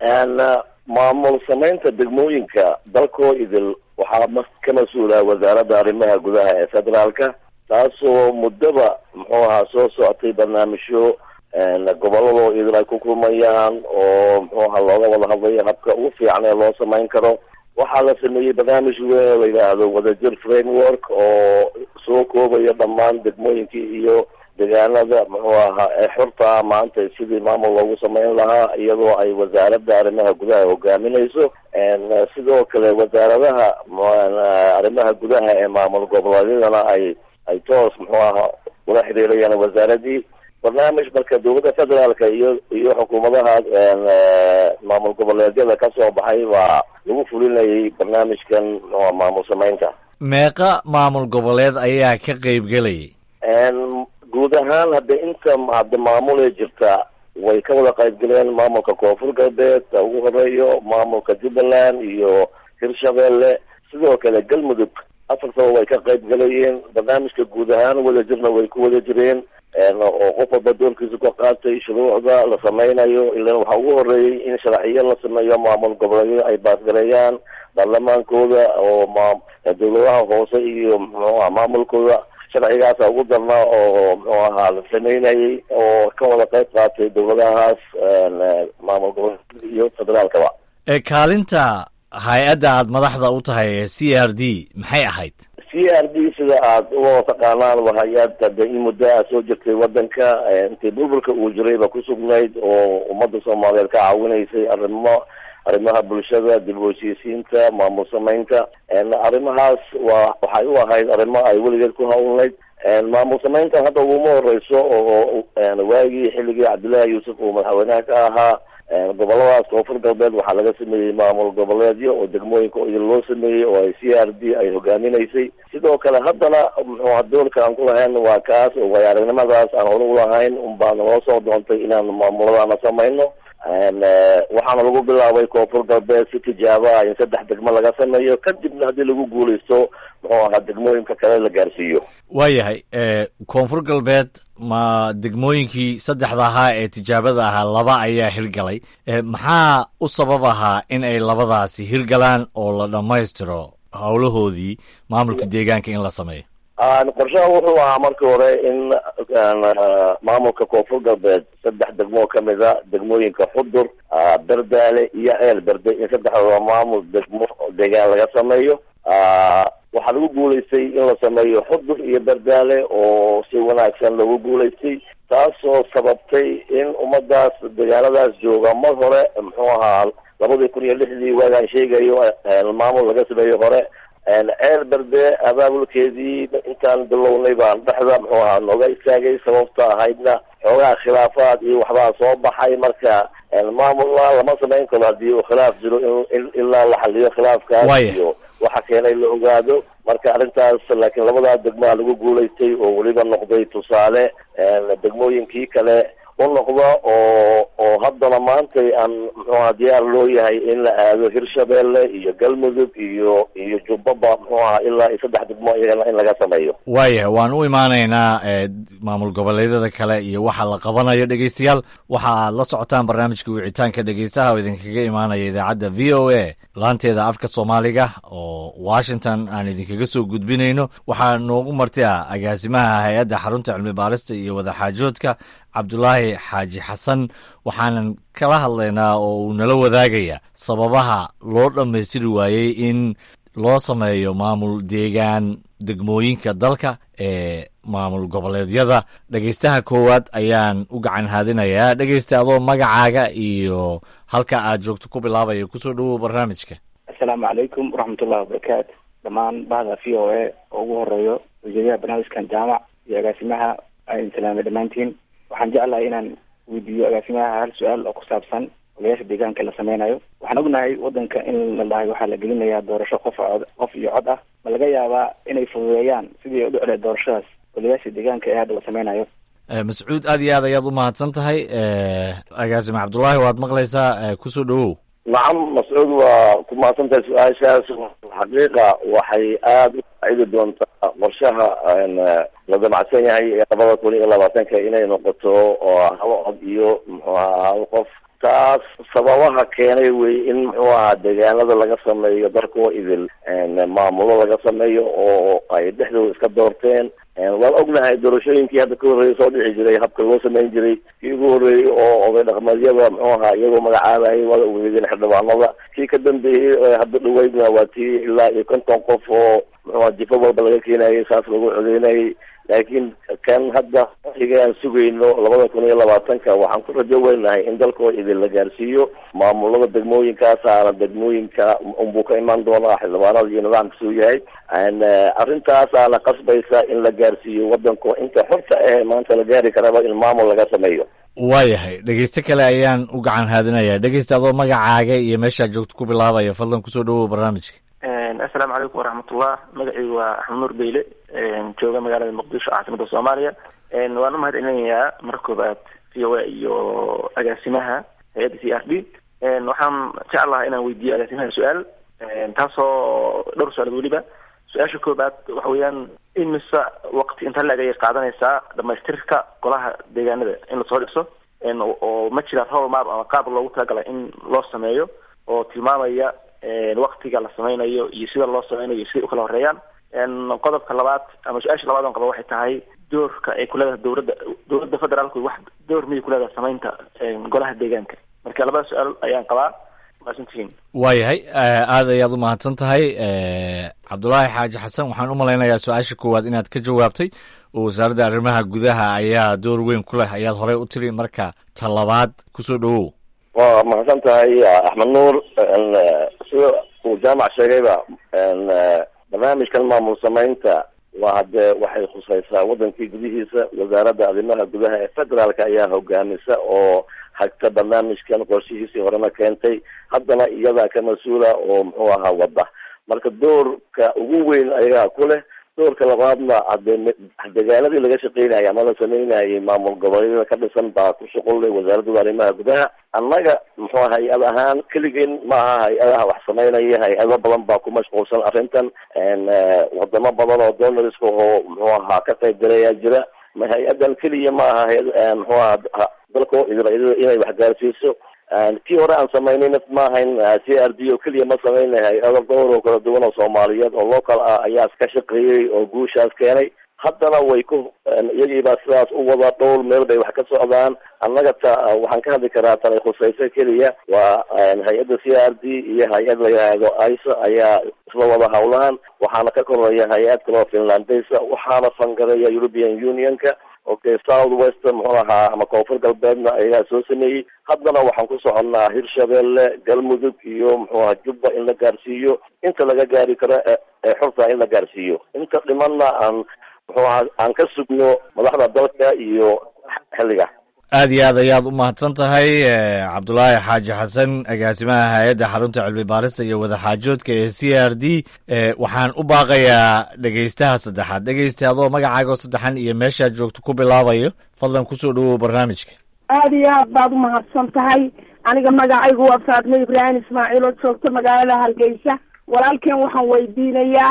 maamul samaynta degmooyinka dalkoo idil waxaa ka mas-uula wasaaradda arrimaha gudaha ee federaalka taasoo muddaba muxuu ahaa soo socotay barnaamijyo gobolladoo idil ay ku kulmayaan oo muxuu ahaa looga wada hadlayo habka ugu fiican ee loo samayn karo waxaa la sameeyey barnaamij weyn oo la yidhaahdo wadajir framework oo soo koobaya dhammaan degmooyinkii iyo deegaanada muxuu ahaa ee xurta maanta sidii maamul loogu samayn lahaa iyadoo ay wasaaradda arrimaha gudaha hogaaminayso sidoo kale wasaaradaha arrimaha gudaha ee maamul goboleedyadana ay ay toos muxuu ahaa ula xiriirayaan wasaaradii barnaamij marka dowladda federaalka iyo iyo xukuumadaha maamul goboleedyada ka soo baxay baa lagu fulinayay barnaamijkan maamul samaynta meeqa maamul goboleed ayaa ka qaybgelayay guud ahaan hadda inta hadda maamulee jirta way ka wada qaybgaleen maamulka koonfur galbeed ugu horeeyo maamulka jubbaland iyo hirshabeelle sidoo kale galmudug afartaba way ka qayb galayeen barnaamijka guud ahaan wada jirna way ku wada jireen oo qof walba doorkiisa ka qaatay shuruucda la sameynayo ilan waxaa ugu horeeyey in sharciyo la sameeyo maamul goboleedyo ay baasgareeyaan baarlamaankooda oo ma dowladaha hoose iyo muxuuaha maamulkooda sharcigaasa ugu darnaa oo muxuu ahaa la sameynayay oo ka wada qayb qaatay dowladahaas maamul goboleed iyo federaalkaba kaalinta hay-adda aada madaxda u tahay c r d maxay ahayd c r d sida aada u taqaanaan waa hay-ad de in muddo a soo jirtay wadanka intii burburka uu jirayba ku sugnayd oo ummadda soomaaliyeed ka caawinaysay arrimo arrimaha bulshada dib u heshiisiinta maamul samaynta arrimahaas waa waxay u ahayd arrimo ay weligeed ku hawlnayd maamul samayntan hadda uguma horeyso oo waagii xilligii cabdullaahi yuusuf uu madaxweynaha ka ahaa goboladaas koonfur galbeed waxaa laga sameeyey maamul goboleedyo oo degmooyinka idin loo sameeyey oo ay c r d ay hogaaminaysay sidoo kale haddana muxuuha doolka aan ku lahayn waa kaas oo way aragnimadaas aan hore ulahayn unbaa naloo soo doontay inaan maamuladaana samayno waxaana lagu bilaabay koonfur galbeed si tijaabo ah in saddex degmo laga sameeyo kadibna haddii lagu guuleysto muxuu ahaa degmooyinka kale la gaarsiiyo waayahay koonfur galbeed ma degmooyinkii saddexda ahaa ee tijaabada ahaa laba ayaa hirgalay maxaa u sabab ahaa in ay labadaasi hirgalaan oo la dhammaystiro howlahoodii maamulka deegaanka in la sameeyo qorshaha wuxuu ahaa markii hore in maamulka koonfur galbeed saddex degmoo kamid a degmooyinka xudur berdaale iyo ceel berde in saddexdooda maamul degmo deegaan laga sameeyo waxaa lagu guulaystay in la sameeyo xudur iyo berdaale oo si wanaagsan lagu guulaystay taasoo sababtay in ummadaas deegaanadaas jooga mar hore muxuu ahaa labadii kun iyo lixdii waagaan sheegayo maamul laga sameeyo hore ceel berde abaabulkeedii intaan bilownay baan dhexda muxuu ahaa nooga istaagay sababta ahaydna xoogaha khilaafaad iyo waxbaa soo baxay marka maamulna lama samayn karo haddii uu khilaaf jiro in ilaa la xaliyo khilaafkaas iyo waxa keenay la ogaado marka arrintaas laakiin labadaa degmaa lagu guulaystay oo weliba noqday tusaale degmooyinkii kale u noqda oo oo haddana maantay aan muxuaha diyaar loo yahay in la aado hirshabeelle iyo galmudug iyo iyo jubbaba muxuu aha ilaa iyo saddex degmo iyagana in laga sameeyo waayahay waan u imaanaynaa maamul goboleedyada kale iyo waxa la qabanayo dhegeystayaal waxa aad la socotaan barnaamijka wicitaanka dhegeystaha oo idinkaga imaanaya idaacadda v o a laanteeda afka soomaaliga oo washington aan idinkaga soo gudbinayno waxaa noogu marti ah agaasimaha hay-adda xarunta cilmi baarista iyo wadaxaajoodka cabdulaahi xaaji xasan waxaanan kala hadlaynaa oo uu nala wadaagaya sababaha loo dhammaystiri waayey in loo sameeyo maamul deegaan degmooyinka dalka ee maamul goboleedyada dhegeystaha koowaad ayaan u gacan haadinayaa dhegeysta adoo magacaaga iyo halka aad joogto ku bilaabaya kusoo dhawow barnaamijka assalaamu calaykum waraxmatullahi wabarakaatu dhammaan bahda v o a oo ugu horeeyo wasiirayaha barnaamijkan jaamac iyo agaasimaha aan salaamay dhammaantiin waxaan jeclahay inaan weydiiyo agaasimaha hal su-aal oo ku saabsan odayaasha deegaanka la sameynayo waxaan ognahay wadanka in la dhahay waxaa la gelinayaa doorasho qof cod qof iyo cod ah ma laga yaabaa inay fududeeyaan sidii ay u dhicleed doorashadaas odayaasha deegaanka ee hadda la sameynayo mascuud aad iyo aad ayaad u mahadsan tahay agaasime cabdullaahi waad maqlaysaa kusoo dhawow nacam mascuud waa ku mahadsantahay su-aashaas xaqiiqa waxay aada u faacidi doontaa qorshaha la damacsan yahay ee labada kun iyo labaatanka inay noqoto oo hal cod iyo muxuu ahaa hal qof taas sababaha keenay wey in muxuu ahaa deegaanada laga sameeyo darkoo idil maamulo laga sameeyo oo ay dhexdooda iska doorteen waan ognahay doorashooyinkii hadda ka horreeyay soo dhici jiray habka loo sameyn jiray kii ugu horreeyey oo oday dhaqmeedyada muxuu ahaa iyagoo magacaabayay waa ugeedeen xildhibaanada kii ka dambeeyey hadda dhaweydna waa tii ilaa iyo konton qof oo muxuuha jifo walba laga keenayay saas lagu codeynayay laakiin kan hadda xiga aan sugayno labada kun iyo labaatanka waxaan ku rajo weynahay in dalkoo idin la gaarsiiyo maamulada degmooyinkaasaana degmooyinka unbuu ka imaan doonaa xildhibaanada iyo nidaamkasuu yahay arrintaasaana qasbaysa in la gaarsiiyo wadanko inta xorta ah maanta la gaari karaba in maamul laga sameeyo waayahay dhegeyste kale ayaan u gacan haadinaya dhegeysta adoo magacaaga iyo meeshaad joogto ku bilaabaya fadlan kusoo dhawow barnaamijka assalaamu calaykum waraxmatullah magacaygu waa axmed nuur beyle jooga magaalada muqdisho caasimada soomaaliya waan u mahad celinayaa marka koobaad v o a iyo agaasimaha hay-adda c r d waxaan jeclaha inaan weydiiyo agaasimaha su-aal taasoo dhowr su-aalood weliba su-aasha koobaad waxa weeyaan imise waqti inta la-eg ayay qaadanaysaa dhamaystirka golaha deegaanada in lasoo dhiso oo ma jira rowl map ama qaab loogu talagalay in loo sameeyo oo tilmaamaya waktiga la sameynayo iyo sida loo sameynayo siday ukala horeeyaan qodobka labaad ama su-aasha labaad on qaba waxay tahay doorka ay kuleedahay dowladda dowladda federaalku wax door miyay kuleedahay sameynta golaha deegaanka marka labada su-aal ayaan qabaa maasantihiin waayahay aad ayaad u mahadsan tahay cabdulaahi xaaji xasan waxaan u malaynayaa su-aasha koowaad inaad ka jawaabtay oo wasaaradda arrimaha gudaha ayaa door weyn ku leh ayaad horey u tiri marka ta labaad kusoo dhawow waa mahadsan tahay axmed nuur sida uu jaamac sheegayba barnaamijkan maamul samaynta waa haddee waxay khusaysaa wadankii gudihiisa wasaaradda arrimaha gudaha ee federaalka ayaa hogaamisa oo hagta barnaamijkan qorshihiisii horena keentay haddana iyadaa ka mas-uula oo muxuu ahaa wadda marka doorka ugu weyn ayagaa ku leh doorka labaadna hadee degaanadii laga shaqeynayay ama la sameynayay maamul goboleedyada ka dhisan baa ku shuqullay wasaaradda arrimaha gudaha annaga muxuu hay-ad ahaan keligeen maaha hay-adaha wax sameynaya hay-ado badan baa ku mashquulsan arrintan wadamo badan oo donoriska oo muxuu ahaa ka qayb galayaa jira ma hay-adan keliya maaha hay- muxuu ahaa dalka israailada inay wax gaarsiiso kii hore aan samaynayna maahayn c r d oo keliya ma sameynay hay-ado dhowr oo kala duwan oo soomaaliyeed oo local ah ayaa ka shaqeeyey oo guushaas keenay haddana way ku iyagiibaa sidaas u wada dhowr meel bay wax ka socdaan annaga ta waxaan ka hadli karaa tanay khusayso keliya waa hay-adda c r d iyo hay-ad la yidhaahdo isa ayaa isla wada hawlaan waxaana ka koreeya hay-ad kaloo finlandesa waxaana fangareeya european unionka okay south west muxuu ahaa ama koonfur galbeedna ayaa soo sameeyey haddana waxaan ku soconnaa hirshabelle galmudug iyo muxuu ahaa jubba in la gaarsiiyo inta laga gaari karo ee xurta in la gaarsiiyo inta dhimanna aan muxuu ahaa aan ka sugno madaxda dalka iyo xilliga aad iyo aad ayaad u mahadsan tahay cabdulaahi xaaji xasan agaasimaha hay-adda xarunta cilmi baarista iyo wadaxaajoodka ee c r d waxaan u baaqayaa dhegeystaha saddexaad dhegeysta adoo magacaaga oo saddexan iyo meeshaad joogto ku bilaabayo fadlan kusoo dhawow barnaamijka aada iyo aad baad u mahadsan tahay aniga magacaygu waa faatmo ibraahim ismaaciil oo joogta magaalada hargeysa walaalkeen waxaan weydiinayaa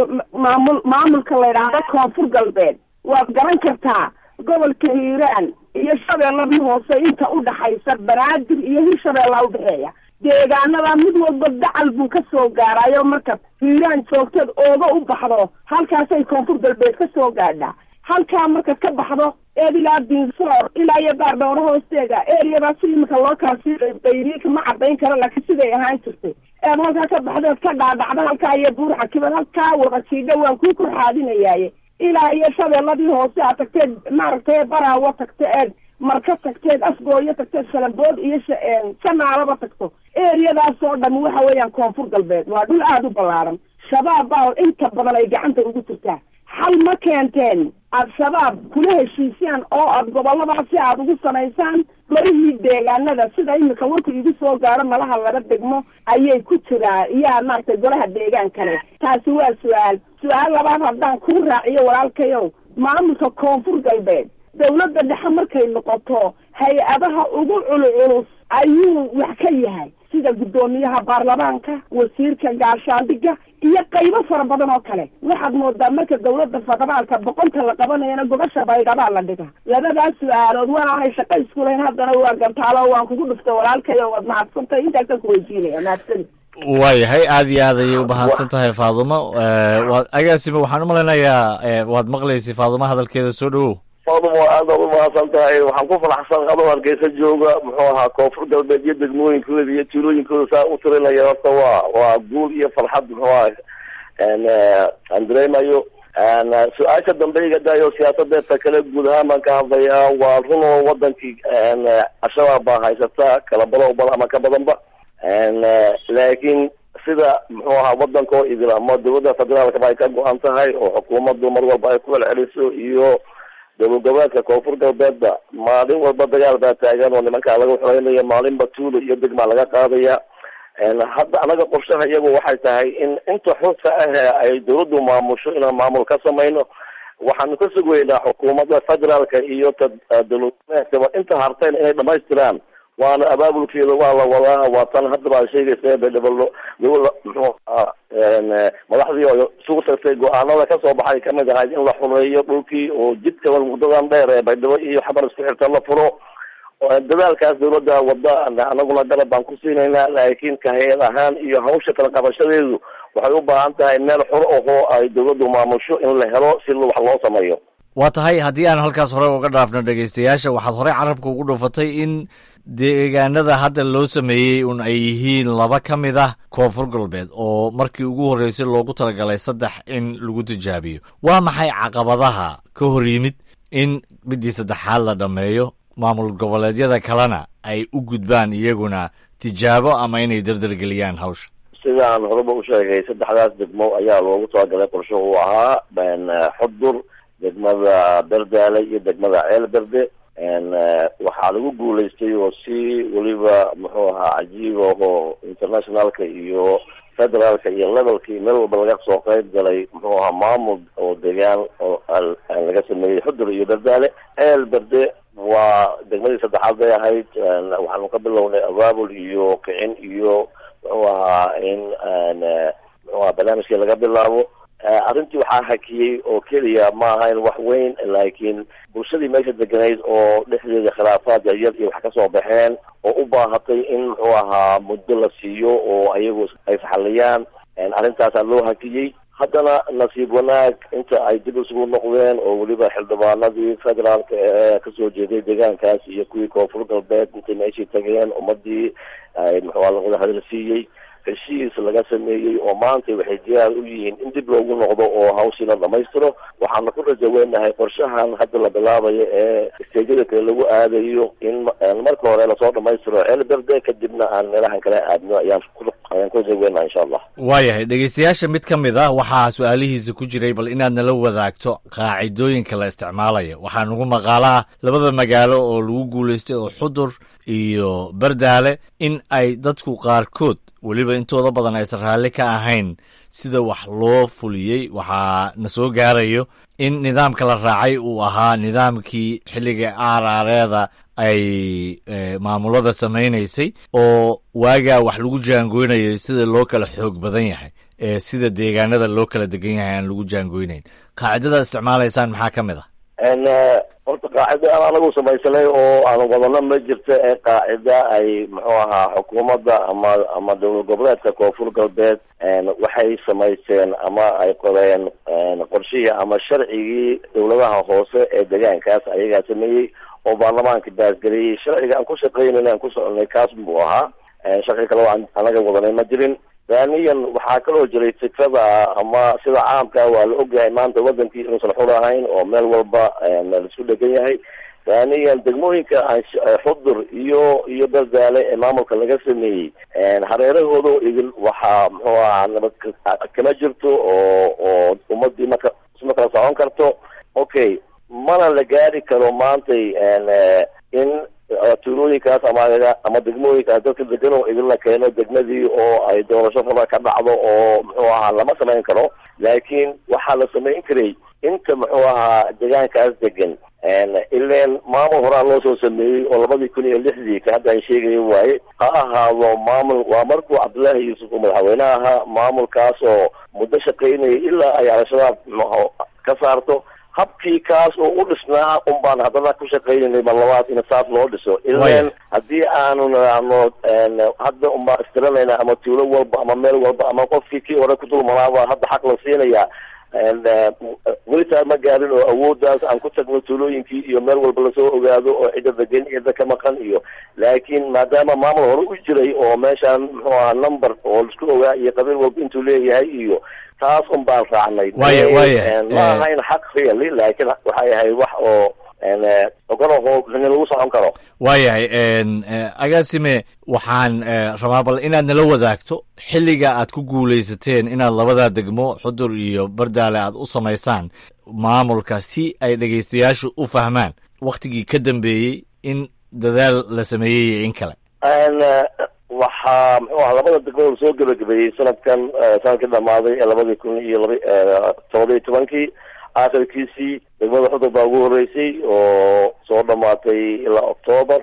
maamul maamulka la yidhaahdo koonfur galbeed waad garan kartaa gobolka hiiraan iyo shabeelladii hoose inta udhaxaysa banaadir iyo hirshabeellaa udhexeeya deegaanada mid walba dacal buu ka soo gaarayo marka hiiraan joogteed ooga u baxdo halkaasay koonfur galbeed ka soo gaadhaa halkaa markaad ka baxdo eed ilaa dinsoor ilaa iyo baardhowro hoosteeda eriyadaas imika loo kala sii bayriika ma cadayn karo laakiin siday ahaan jirtay eed halkaa ka baxdeed ka dhaadhacda halkaa iyo buur xakibad halkaa wada jiidha waan kuu korxaadinayaaye ilaa iyo shabeelladii hoose aad tagteed maaragtay baraawo tagto eed marka tagteed afgooyo tagteed shalambood iyo sanaalaba tagto eriyadaas oo dham waxa weeyaan koonfur galbeed waa dhul aada u ballaaran shabaab baa inta badan ay gacanta ugu jirtaa xal ma keenteen al-shabaab kula heshiisaan oo aad goboladaasi aada ugu samaysaan golihii deegaanada sida imika warku igu soo gaaro malaha laba degmo ayay ku jiraa iyaa maaragtay golaha deegaan kale taasi waa su-aal su-aal labaad haddaan kuu raaciyo walaalkayow maamulka koonfur galbeed dawladda dhexe markay noqoto hay-adaha ugu culculus ayuu wax ka yahay sida guddoomiyaha baarlamaanka wasiirka gaashaandhiga iyo qaybo fara badan oo kale waxaad moodaa marka dawladda federaalka boqonta la qabanayana gobasha baydhabaa la dhiga labadaas su-aalood waanaanay shaqo isku lahayn haddana waa gantaalo waan kugu dhuftay walaalkayo waad mahadsantay intaasaan kuweydiinaya mahadsani waayahay aada iyo aad ayay u mahadsan tahay faadumo waad agaasima waxaan u malaynayaa waad maqlaysay faadumo hadalkeeda soo dhawow faadumo aad aad u mahadsan tahay waxaan ku faraxsan adoo hargeysa jooga muxuu ahaa koonfur galbeed iyo degmooyinkooda iyo tuulooyinkooda saa u tirinaya horta waa waa guul iyo farxad muxuu aha aan dareemayo su-aasha dambe iga daayo siyaasadeedta kale guud ahaan baan ka hadlayaa waa run oo wadankii al-shabaab baa haysata kala badan bal ama ka badanba laakiin sida muxuu ahaa wadanka oo idil ama dawladda federaalkaba ay ka go-an tahay oo xukuumaddu mar walba ay ku celceliso iyo dowlad goboleedka koonfur galbeedba maalin walba dagaal baa taagan oo nimankaa laga xoreynayo maalinba tuulo iyo degmaa laga qaadaya hadda anaga qorshaha iyagu waxay tahay in inta xurta ah ay dawladdu maamusho inaan maamul ka samayno waxaanu ka sugaynaa xukuumadda federaalka iyo ta dowladmeedkaba inta harteen inay dhamaystiraan waana abaabulkeeda waa la wadaa waa tan haddaba ad sheegaysa bedhabalo dowla muxuu ahaa madaxdii oo isugu tagtay go-aanada kasoo baxay kamid ahayd in la xumeeyo dhulkii oo jidka muddadan dheer ee baydhabo iyo xabar isku xirta la furo dadaalkaas dawladda wada anaguna garab baan ku siinaynaa laakiin ka hay-ad ahaan iyo hawsha kala qabashadeedu waxay u baahan tahay meel xor ahoo ay dawladdu maamusho in la helo si wax loo sameeyo waa tahay haddii aan halkaas hore uga dhaafno dhegaystayaasha waxaad horey carabka ugu dhufatay in deegaanada hadda loo sameeyey un ay yihiin laba ka mid ah koonfur galbeed oo markii ugu horreysay loogu talagalay saddex in lagu tijaabiyo waa maxay caqabadaha ka hor yimid in midii saddexaad la dhammeeyo maamul goboleedyada kalena ay u gudbaan iyaguna tijaabo ama inay dardargeliyaan hawsha sidaan horeba u sheegay saddexdaas degmo ayaa loogu talagalay qorsho uu ahaa xudur degmada berdaale iyo degmada ceel berde waxaa lagu guulaystay oo si weliba muxuu ahaa cajiib ahoo internationalka iyo federaalka iyo levelka iyo meel walba laga soo qayb galay muxuu ahaa maamul oo degaan oo laga sameeyey xudur iyo berdaale ceel berde waa degmadii saddexaad bay ahayd waxaanu ka bilownay abaabul iyo kicin iyo muxuu ahaa in muxuu ahaa barnaamijkii laga bilaabo arrintii waxaa hakiyey oo keliya ma ahayn wax weyn laakiin bulshadii meesha deganayd oo dhexdeeda khilaafaad yaryar iyo wax kasoo baxeen oo u baahatay in muxuu ahaa muddo la siiyo oo ayagu ay faxaliyaan arrintaasaa loo hakiyey haddana nasiib wanaag inta ay dib isugu noqdeen oo weliba xildhibaanadii federaalka ee kasoo jeeday deegaankaas iyo kuwii koonfur galbeed intay meeshii tageen ummadii ay muxuu a lawada hadal siiyey heshiis laga sameeyey oo maanta waxay diyaar u yihiin in dib loogu noqdo oo hawshii la dhamaystiro waxaana ku rajaweynahay qorshahan hadda la bilaabayo ee isteejyada kale lagu aadayo in marka hore lasoo dhamaystiro ceelberde kadibna aan meelahan kale aadno ayaan ayaan ku rajaweynaha insha allah waayahay dhegeystayaasha mid ka mid ah waxaa su-aalihiisa ku jiray bal inaad nala wadaagto qaacidooyinka la isticmaalaya waxaa nagu maqaalaha labada magaalo oo lagu guulaystay oo xudur iyo berdaale in ay dadku qaarkood weliba intooda badan aysan raalli ka ahayn sida wax loo fuliyey waxaa na soo gaarayo in nidaamka la raacay uu ahaa nidaamkii xilliga aaraareeda ay maamulada samaynaysay oo waagaa wax lagu jaangoynayay sida loo kala xoog badan yahay ee sida deegaanada loo kala degan yahay aan lagu jaangoynayn qaacidada isticmaalaysaan maxaa ka mid ah horta qaacida aan anagu samaysanay oo aan wadano ma jirto ee qaacida ay muxuu ahaa xukuumadda ama ama dowlad goboleedka koonfur galbeed waxay samaysteen ama ay qoreen qorshihii ama sharcigii dowladaha hoose ee deegaankaas ayagaa sameeyey oo baarlamaanka baasgeliyey sharciga aan ku shaqeynayna aan ku soconay kaas buu ahaa sharci kale oo aan anaga wadanay ma jirin thaniyan waxaa kaloo jiray fikrada ama sida caamka waa la ogyahay maanta wadankii inuusan xur ahayn oo meel walba la isku dhegan yahay thaniyan degmooyinka xudur iyo iyo berdaale ee maamulka laga sameeyey hareerahooda idin waxaa muxuu ahaa nabad kama jirto oo oo ummadii marka isma kala socon karto okay mana la gaari karo maantay in tuulooyinkaas ama ama degmooyinkaas dadka degan oo idinla keeno degmadii oo ay doorasho raba ka dhacdo oo muxuu ahaa lama samayn karo laakiin waxaa la samayn karay inta muxuu ahaa deegaankaas degan ileen maamul horaa loo soo sameeyey oo labadii kun iyo lixdii ka hadda ay sheegaya waaye ha ahaado maamul waa markuu cabdullaahi yuusuf uu madaxweyne ahaa maamulkaas oo muddo shaqaynayay ilaa ay al-shabaab mxu ka saarto habkii kaas oo u dhisnaa un baan haddana ku shaqaynaynay mar labaad in saas loo dhiso ileen haddii aanu nidhaahno hadda un baan istiranayna ama tuulo walba ama meel walba ama qofkii kii hore ku dulmanaaba hadda xaq la siinaya welitaa ma gaarin oo awooddaas aan ku tagno tuulooyinkii iyo meel walba lasoo ogaado oo cidda degan cidda ka maqan iyo laakiin maadaama maamul hore u jiray oo meeshaan muxuu ahaa number oo laisku ogaa iyo qabiil walba intuu leeyahay iyo taas un baan raacnay waya waya ma ahayn xaq really laakiin waxay ahayd wax oo ogolaho lagu socon karo waayahay agaasime waxaan rabaa bal inaad nala wadaagto xilliga aad ku guulaysateen inaad labadaa degmo xudur iyo bardaale aad u samaysaan maamulka si ay dhegaystayaashu u fahmaan wakhtigii ka dambeeyey in dadaal la sameeyey iyo in kale waxaa muxuu aha labada degmo soo gebagabeeyey sanadkan sanadkii dhamaaday ee labadii kun iyo laba todoba iyo tobankii aakhirkiisii degmada xudur baa ugu horreysay oo soo dhamaatay ilaa octoober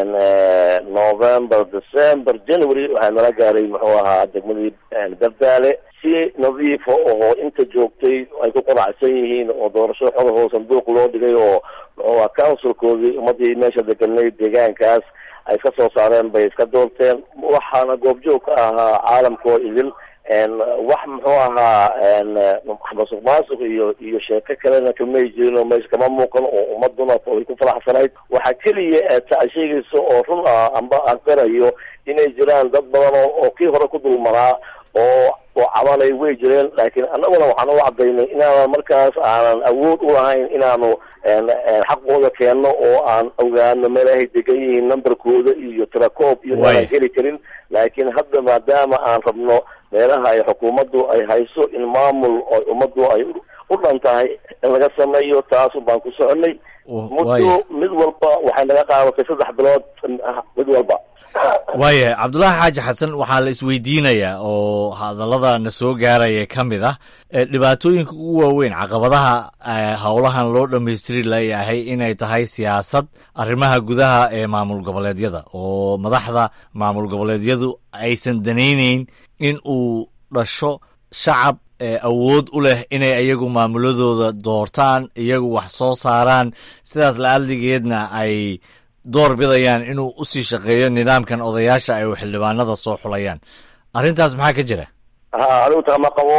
november december january waxaa nala gaaray muxuu ahaa degmadii dardaale si nadiifa oo inta joogtay ay ku qanacsan yihiin oo doorasho xodahoo sanduuq loo dhigay oo muxuu ahaa councilkoodii ummadii meesha deganay deegaankaas ay iska soo saareen bay iska doorteen waxaana goobjoog ka ahaa caalamkoo idil wax muxuu ahaa masuq maasuq iyo iyo sheeko kalena kamay jirin oo meesha kama muuqan oo ummaduna ay ku faraxsanayd waxaa keliya ta sheegaysa oo run ah amba aan qirayo inay jiraan dad badan oo oo kii hore ku dulmaraa oo oo cabanay way jireen laakiin annaguna waxaan u cadaynay inaanan markaas aanan awood u lahayn inaanu xaqooda keenno oo aan ogaano meelahay degan yihiin numberkooda iyo tirakoob iyo aanan heli karin laakiin hadda maadaama aan rabno meelaha ay xukuumaddu ay hayso in maamul oo ummaddu ay u dhan tahay in laga sameeyo taasu baan ku soconay muddo mid walba waxay naga qaadatay saddex bilood mid walba waayahay cabdullaahi xaaji xasan waxaa la isweydiinayaa oo hadallada na soo gaaraya ka mid ah dhibaatooyinka ugu waaweyn caqabadaha howlahan loo dhammaystiri layahay inay tahay siyaasad arrimaha gudaha ee maamul goboleedyada oo madaxda maamul goboleedyadu aysan danayneyn in uu dhasho shacab awood u leh inay iyagu maamuladooda doortaan iyagu wax soo saaraan sidaas la-adligeedna ay door bidayaan inuu usii shaqeeyo nidaamkan odayaasha ay xildhibaanada soo xulayaan arrintaas maxaa ka jira ha anigu tama qabo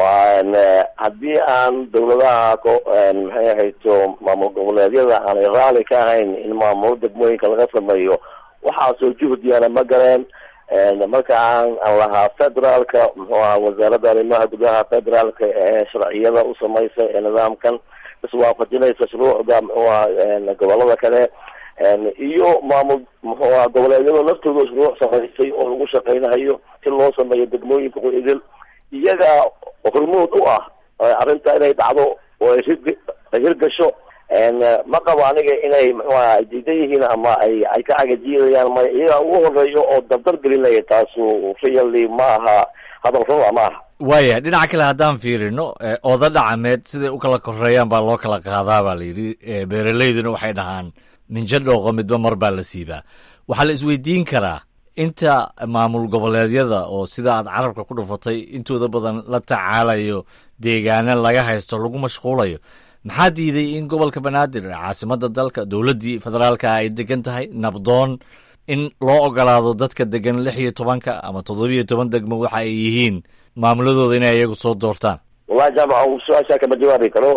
haddii aan dawladaha maxay ahayto maamul goboleedyada aanay raali ka ahayn in maamulo degmooyinka laga sameeyo waxaasoo juhdiana ma galeen marka aan aan lahaa federaalka muxuu ahaa wasaaradda arrimaha gudaha federaalka ee sharciyada u samaysa ee nidaamkan iswaafajinaysa shuruucda muxuu ahaa gobolada kale iyo maamul muxuu ahaa goboleedyada laftooda shuruuc samaysay oo lagu shaqaynayo si loo sameeyo degmooyinka idil iyaga hormood u ah arrinta inay dhacdo oo ay hir ay hirgasho ma qabo aniga inay muxuu aha ay diidan yihiin ama ay ay ka cagajiidayaan may iyaga ugu horeeyo oo dardar gelinaya taasu really ma aha hadal runa ma aha waaya dhinaca kale haddaan fiirino oda dhacameed siday u kala koreeyaan baa loo kala qaadaa baa la yidhi beeraleyduna waxay dhahaan minjo dhooqo midba mar baa la siibaa waxaa la isweydiin karaa inta maamul goboleedyada oo sida aad carabka ku dhufatay intooda badan la tacaalayo deegaana laga haysto lagu mashquulayo maxaa diiday in gobolka banaadir ee caasimada dalka dowladdii federaalka ay degan tahay nabdoon in loo ogolaado dadka degan lix iyo tobanka ama toddobiyo toban degmo waxa ay yihiin maamuladooda inay iyagu soo doortaan wallahi jaamac su-aashaa kama jawaabi karo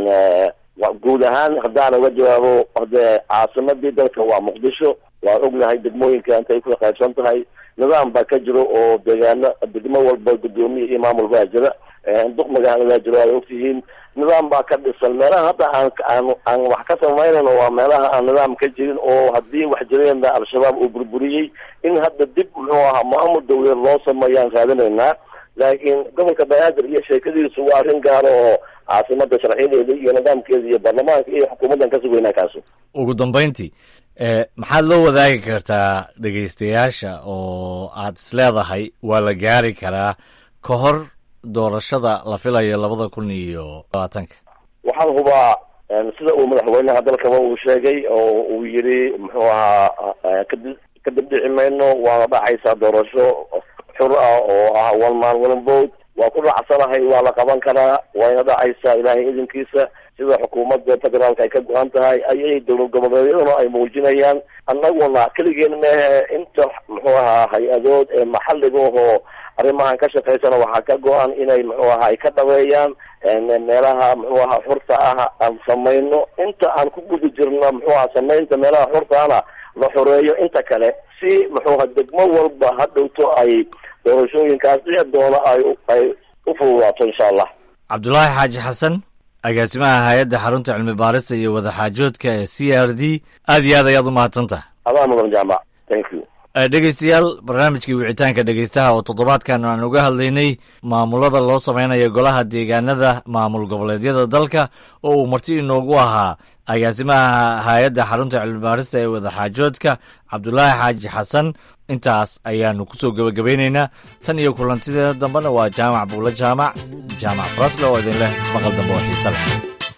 guud ahaan haddaan uga jawaabo hade caasimadii dalka waa muqdisho waan ognahay degmooyinka intay ku qaybsan tahay nidaam baa ka jiro oo deegaano degmo walba guddoomiya iyo maamul baa jira duq magaalada baa jiro ay ogtihiin nidaam baa ka dhisan meelaha hadda aan aan aan wax ka samaynayno waa meelaha aan nidaam ka jirin oo haddii wax jireenba al-shabaab uu burburiyey in hadda dib muxuu ahaa maamul dawlad loo sameeyaan raadinaynaa laakiin gobolka banaadir iyo sheekadiisu waa arrin gaaro oo caasimada sharciyadeeda iyo nidaamkeeda iyo baarlamaanka iyo xukuumaddan ka sugaynaa kaasu ugu dambayntii maxaad loo wadaagi kartaa dhegaystayaasha oo aad isleedahay waa la gaari karaa ka hor doorashada la filayo labada kun iyo labaatanka waxaan hubaa sida uu madaxweynaha dalkaba uu sheegay oo uu yidhi muxuu ahaa kadi kadib dhici mayno waana dhacaysaa doorasho xur ah oo ah one man one vote waa ku dhacsanahay waa la qaban karaa wayna dhacaysaa ilaahay idinkiisa sida xukuumadda federaalka ay ka go-an tahay ayay dowlad goboleedyaduna ay muujinayaan annaguna keligeen mehe inta muxuu ahaa hay-adood ee maxalliga ahoo arrimahan ka shaqaysana waxaa ka go-an inay muxuu ahaa ay ka dhaweeyaan meelaha muxuu ahaa xurta ah aan samayno inta aan ku guda jirno muxuu aha samaynta meelaha xurtaana la xoreeyo inta kale si muxuu aha degmo walba ha dhowto ay doorashooyinkaas dhici doona ay ay u fududaato insha allah cabdulaahi xaaji xasan agaasimaha hay-adda xarunta cilmi baarista iyo wadaxaajoodka ee c r d aad iyo aad ayaad u mahadsantaha adaa mudan jaamac thank you dhegeystayaal barnaamijkii wicitaanka dhegeystaha oo toddobaadkan aan uga hadlaynay maamulada loo samaynayo golaha deegaanada maamul goboleedyada dalka oo uu marti inoogu ahaa agaasimaha hay-adda xarunta cilmibaarista ee wadaxaajoodka cabdulaahi xaaji xasan intaas ayaanu kusoo gebagabaynaynaa tan iyo kulantideeda dambena waa jaamac buulo jaamac jaamac farasle oo idin leh ismaqal dambe oo xiise leh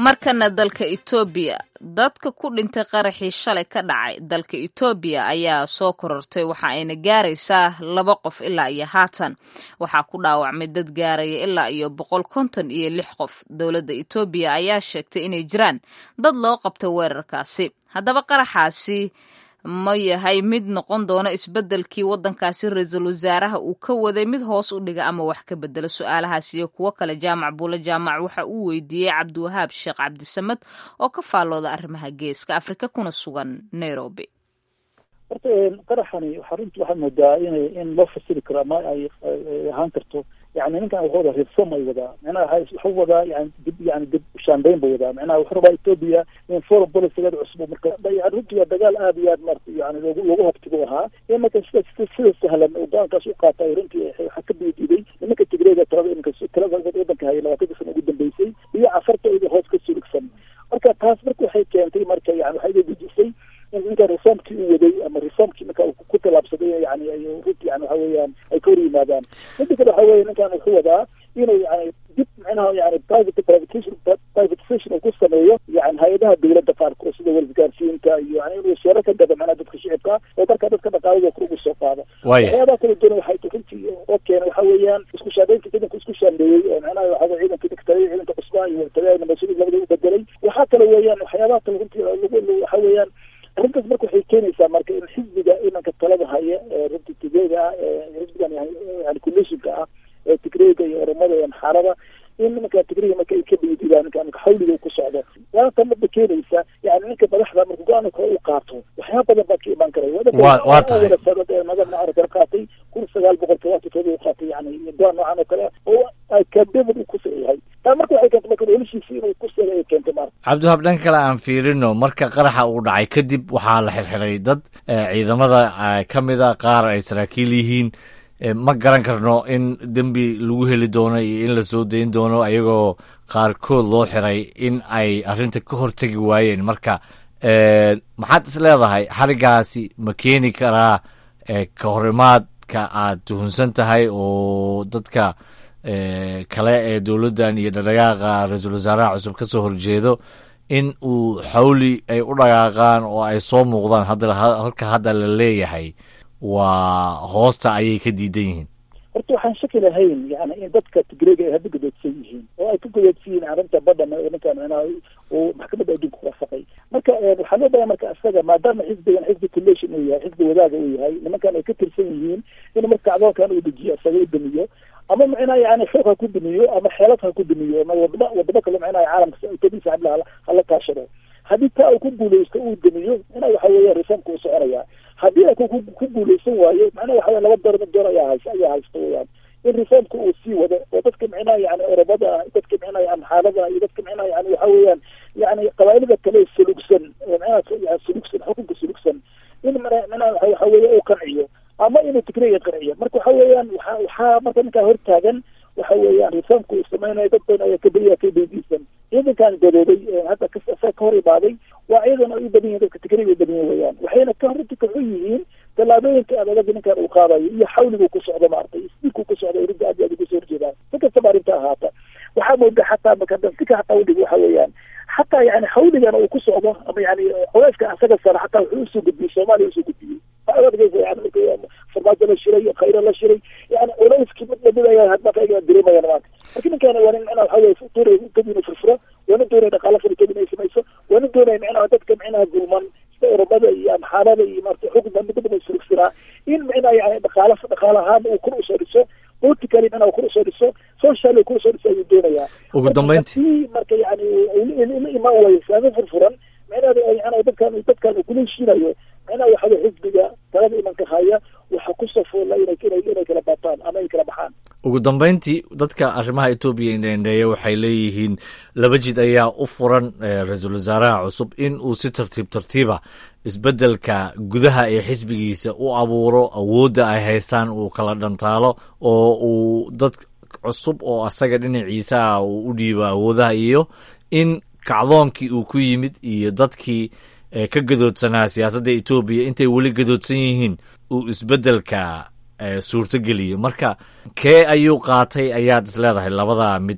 markana dalka etoobiya dadka ku dhintay qaraxii shalay ka dhacay dalka etoobiya ayaa soo korortay waxa ayna gaaraysaa laba qof ilaa iyo haatan waxaa ku dhaawacmay dad gaaraya ilaa iyo boqol konton iyo lix qof dowladda etoobiya ayaa sheegtay inay jiraan dad loo qabtay weerarkaasi haddaba qaraxaasi ma yahay mid noqon doona isbeddelkii waddankaasi ra-iisul wasaaraha uu ka waday mid hoos u dhiga ama wax ka bedelo su-aalahaas iyo kuwo kale jaamac buulo jaamac waxa uu weydiiyey cabdiwahaab sheekh cabdisamad oo ka faallooda arrimaha geeska afrika kuna sugan nairobi horta qaraxani waxaa runtii waxaa moodaa inay in loo fasiri karo ama ay ahaan karto yani ninkan wuxuu wadaa reform ay wadaa micnaha wuxuu wadaa yani dib yani dib ushaanbeyn buu wadaa micnaha wuxuu rabaa ethiopia in foreign policygeeda cusub marka yani runtii waa dagaal aad iyo aad marata yani loogu loogu habtigu ahaa in marka sida sida sahlan uu go-aankaas u qaatay runtii waxaa ka diididay nimanka tigreega talada iminka talada wadanka hayay labaatanka sana ugu dambeysay iyo cafartooda hoos ka suligsan marka taas marka waxay keentay marka yani waxay dejisay in ninka reformkii uu waday ama reformkii marka uu ku tallaabsaday yani ay runtii yani waxa weeyaan ay ka hor yimaadaan midda kale waxa weeye ninkan wuxuu wadaa inuu yani dib micnaha yani private privatization privatization uu ku sameeyo yani hay-adaha dowladda qaarkood sida wargaarsiinta iyo yani inuu sheero ka gado macnaha dadka shicibka oo marka dadka dhaqaalada kor ugu soo qaado waxyaabaha kala duwan waxay runtii oo keena waxa weeyaan isku shaandheynta ciidanka isku shaandheeyey oo macnaha waxa ciidanka digtay ciidanka cusbaa iyo wartagaana mas-uuliyad labada u bedelay waxaa kale weeyaan waxyaabaha kale runtii lagu waxa weeyaan arrintaas marka waxay keenaysaa marka in xisbiga imanka talada haya ee runtii tigreega ah ee xisbigan yani coalitionka ah ee tigreega iyo oromada iyo amxaarada in nimanka tigreega marka ay ka dhiididaan ninka ninka xawliga ku socdo waata marka keenaysa yani ninka madaxda marka go-aan kale u qaato waxyaaba badan baa ka imaan karaya waa tahay madana aragana qaatay kun sagaal boqol todobaatan todoba u qaatay yani go-aan noocan oo kale oo akademin uu ku sayahay taa marka waxay keentay marka noloshiisa inuu ku saga ay keentay marka cabdiwahaab dhan kale aan fiirino marka qaraxa uu dhacay kadib waxaa la xirxiray dad ciidamada ka mida qaar ay saraakiil yihiin ma garan karno in dembi lagu heli doono iyo in la soo dayn doono ayagoo qaarkood loo xiray in ay arrinta ka hortegi waayeen marka maxaad is leedahay xarigaasi ma keeni karaa ka horimaadka aad tuhunsan tahay oo dadka kale ee dowladdan iyo dhadhaqaaqa ra-iisul wasaaraha cusub ka soo horjeedo in uu xawli ay u dhaqaaqaan oo ay soo muuqdaan hadda halka hadda la leeyahay waa hoosta ayay ka diidan yihiin horta waxaan shaki lahayn yani in dadka tigreega ay hadda godoodsan yihiin oo ay ka godoodsan yihiin arrinta badhan oo ninkan micnaha uu maxkamadda adduunka ku waafaqay marka waxaa loo baahay marka isaga maadaama xisbigan xisbi collation uu yahay xisbi wadaaga uu yahay nimankan ay ka tirsan yihiin in marka adoonkan uu dejiyo isaga u damiyo ama micnaha yani xoog ha ku damiyo ama xeelad ha ku damiyo ama wadamo wadamo kale micnaha caalamka utadiisa hadla hala kaashado haddii taa uu ku guuleysto uu damiyo ina waxa weeya reformka uu soconaya haddii ay ku guuleysan waayo macnaha waxa laba door door ayaa haysta ayaa haysta weyaan in reformka uu sii wado oo dadka micnaha yani oromada ah dadka micnaha amxaalada iyo dadka micnaha yani waxa weeyaan yani qabaa'ilada kale sulugsan micnaha sulugsan xukunka sulugsan in micnaha waxa weeye uu qanciyo ama inuu tigreega qanciyo marka waxa weeyaan waxa waxaa marka ninkaa hortaagan waxa weeyaan reformka uu samaynayo dad badan ayaa kabadiya ka beydiisan ciidankan gadoobay hadda ka hor imaaday waa ciidan ay u badan yihin dadka tigreega u badan yihin weyaan waxayna ka runti kaxu yihiin tallaabooyinka adalaga ninkan uu qaadayo iyo xawligu ku socdo maaragtay isdiilku ku socdo rinta aad iyo aad ugu soo horjeedaan si kastaba arrinta ahaata waxaa mooda xataa marka sika xataa udhig waxa weeyaan xataa yani xawligan uu ku socdo ama yani culeyska asaga sara xataa wuxuu usoo gudbiyey soomaaliya usoo gudbiyey farmaajo la shiray khayro la shiray yani culeyskii mid lamid ayaa hadda ayaga dareemayaan maanta marka ninkan waa nin micnaha waxa weye doonaya kadib inuu furfuro waa nin doonaya dhaqaala fara kadib inay samayso waa nin doonaya micnaha dadka micnaha gulman sida oromada iyo amxaalada iyo maarata xukun midaba inay surugsanaa in micnaha yani dhaqaala dhaqaala ahaan uu kor usoo dhiso politically micnaha kor usoo dhiso socially kor usoo dhiso ayuu doonayaa ugu dambeyntii marka yani la imaan waayo islaamo furfuran micnaha yani dadkan dadkan uu kula heshiinayo micnaha waxa weye xisbiga talada imanka haya waxa ku safoola inay inay kala baataan ama ay kala baxaan ugu dambeyntii dadka arrimaha etoobiya indheendheeya waxay leeyihiin laba jid ayaa u furan ra-iisul wasaaraha cusub in uu si tartiib tartiiba isbeddelka gudaha ee xisbigiisa u abuuro awoodda ay haystaan uu kala dhantaalo oo uu dad cusub oo asaga dhinaciisa ah uu u dhiibo awoodaha iyo in kacdoonkii uu ku yimid iyo dadkii ka gadoodsanaa siyaasadda etoobiya intay weli gadoodsan yihiin uu isbeddelka suurto geliyo marka kee ayuu qaatay ayaad is leedahay labadaa mid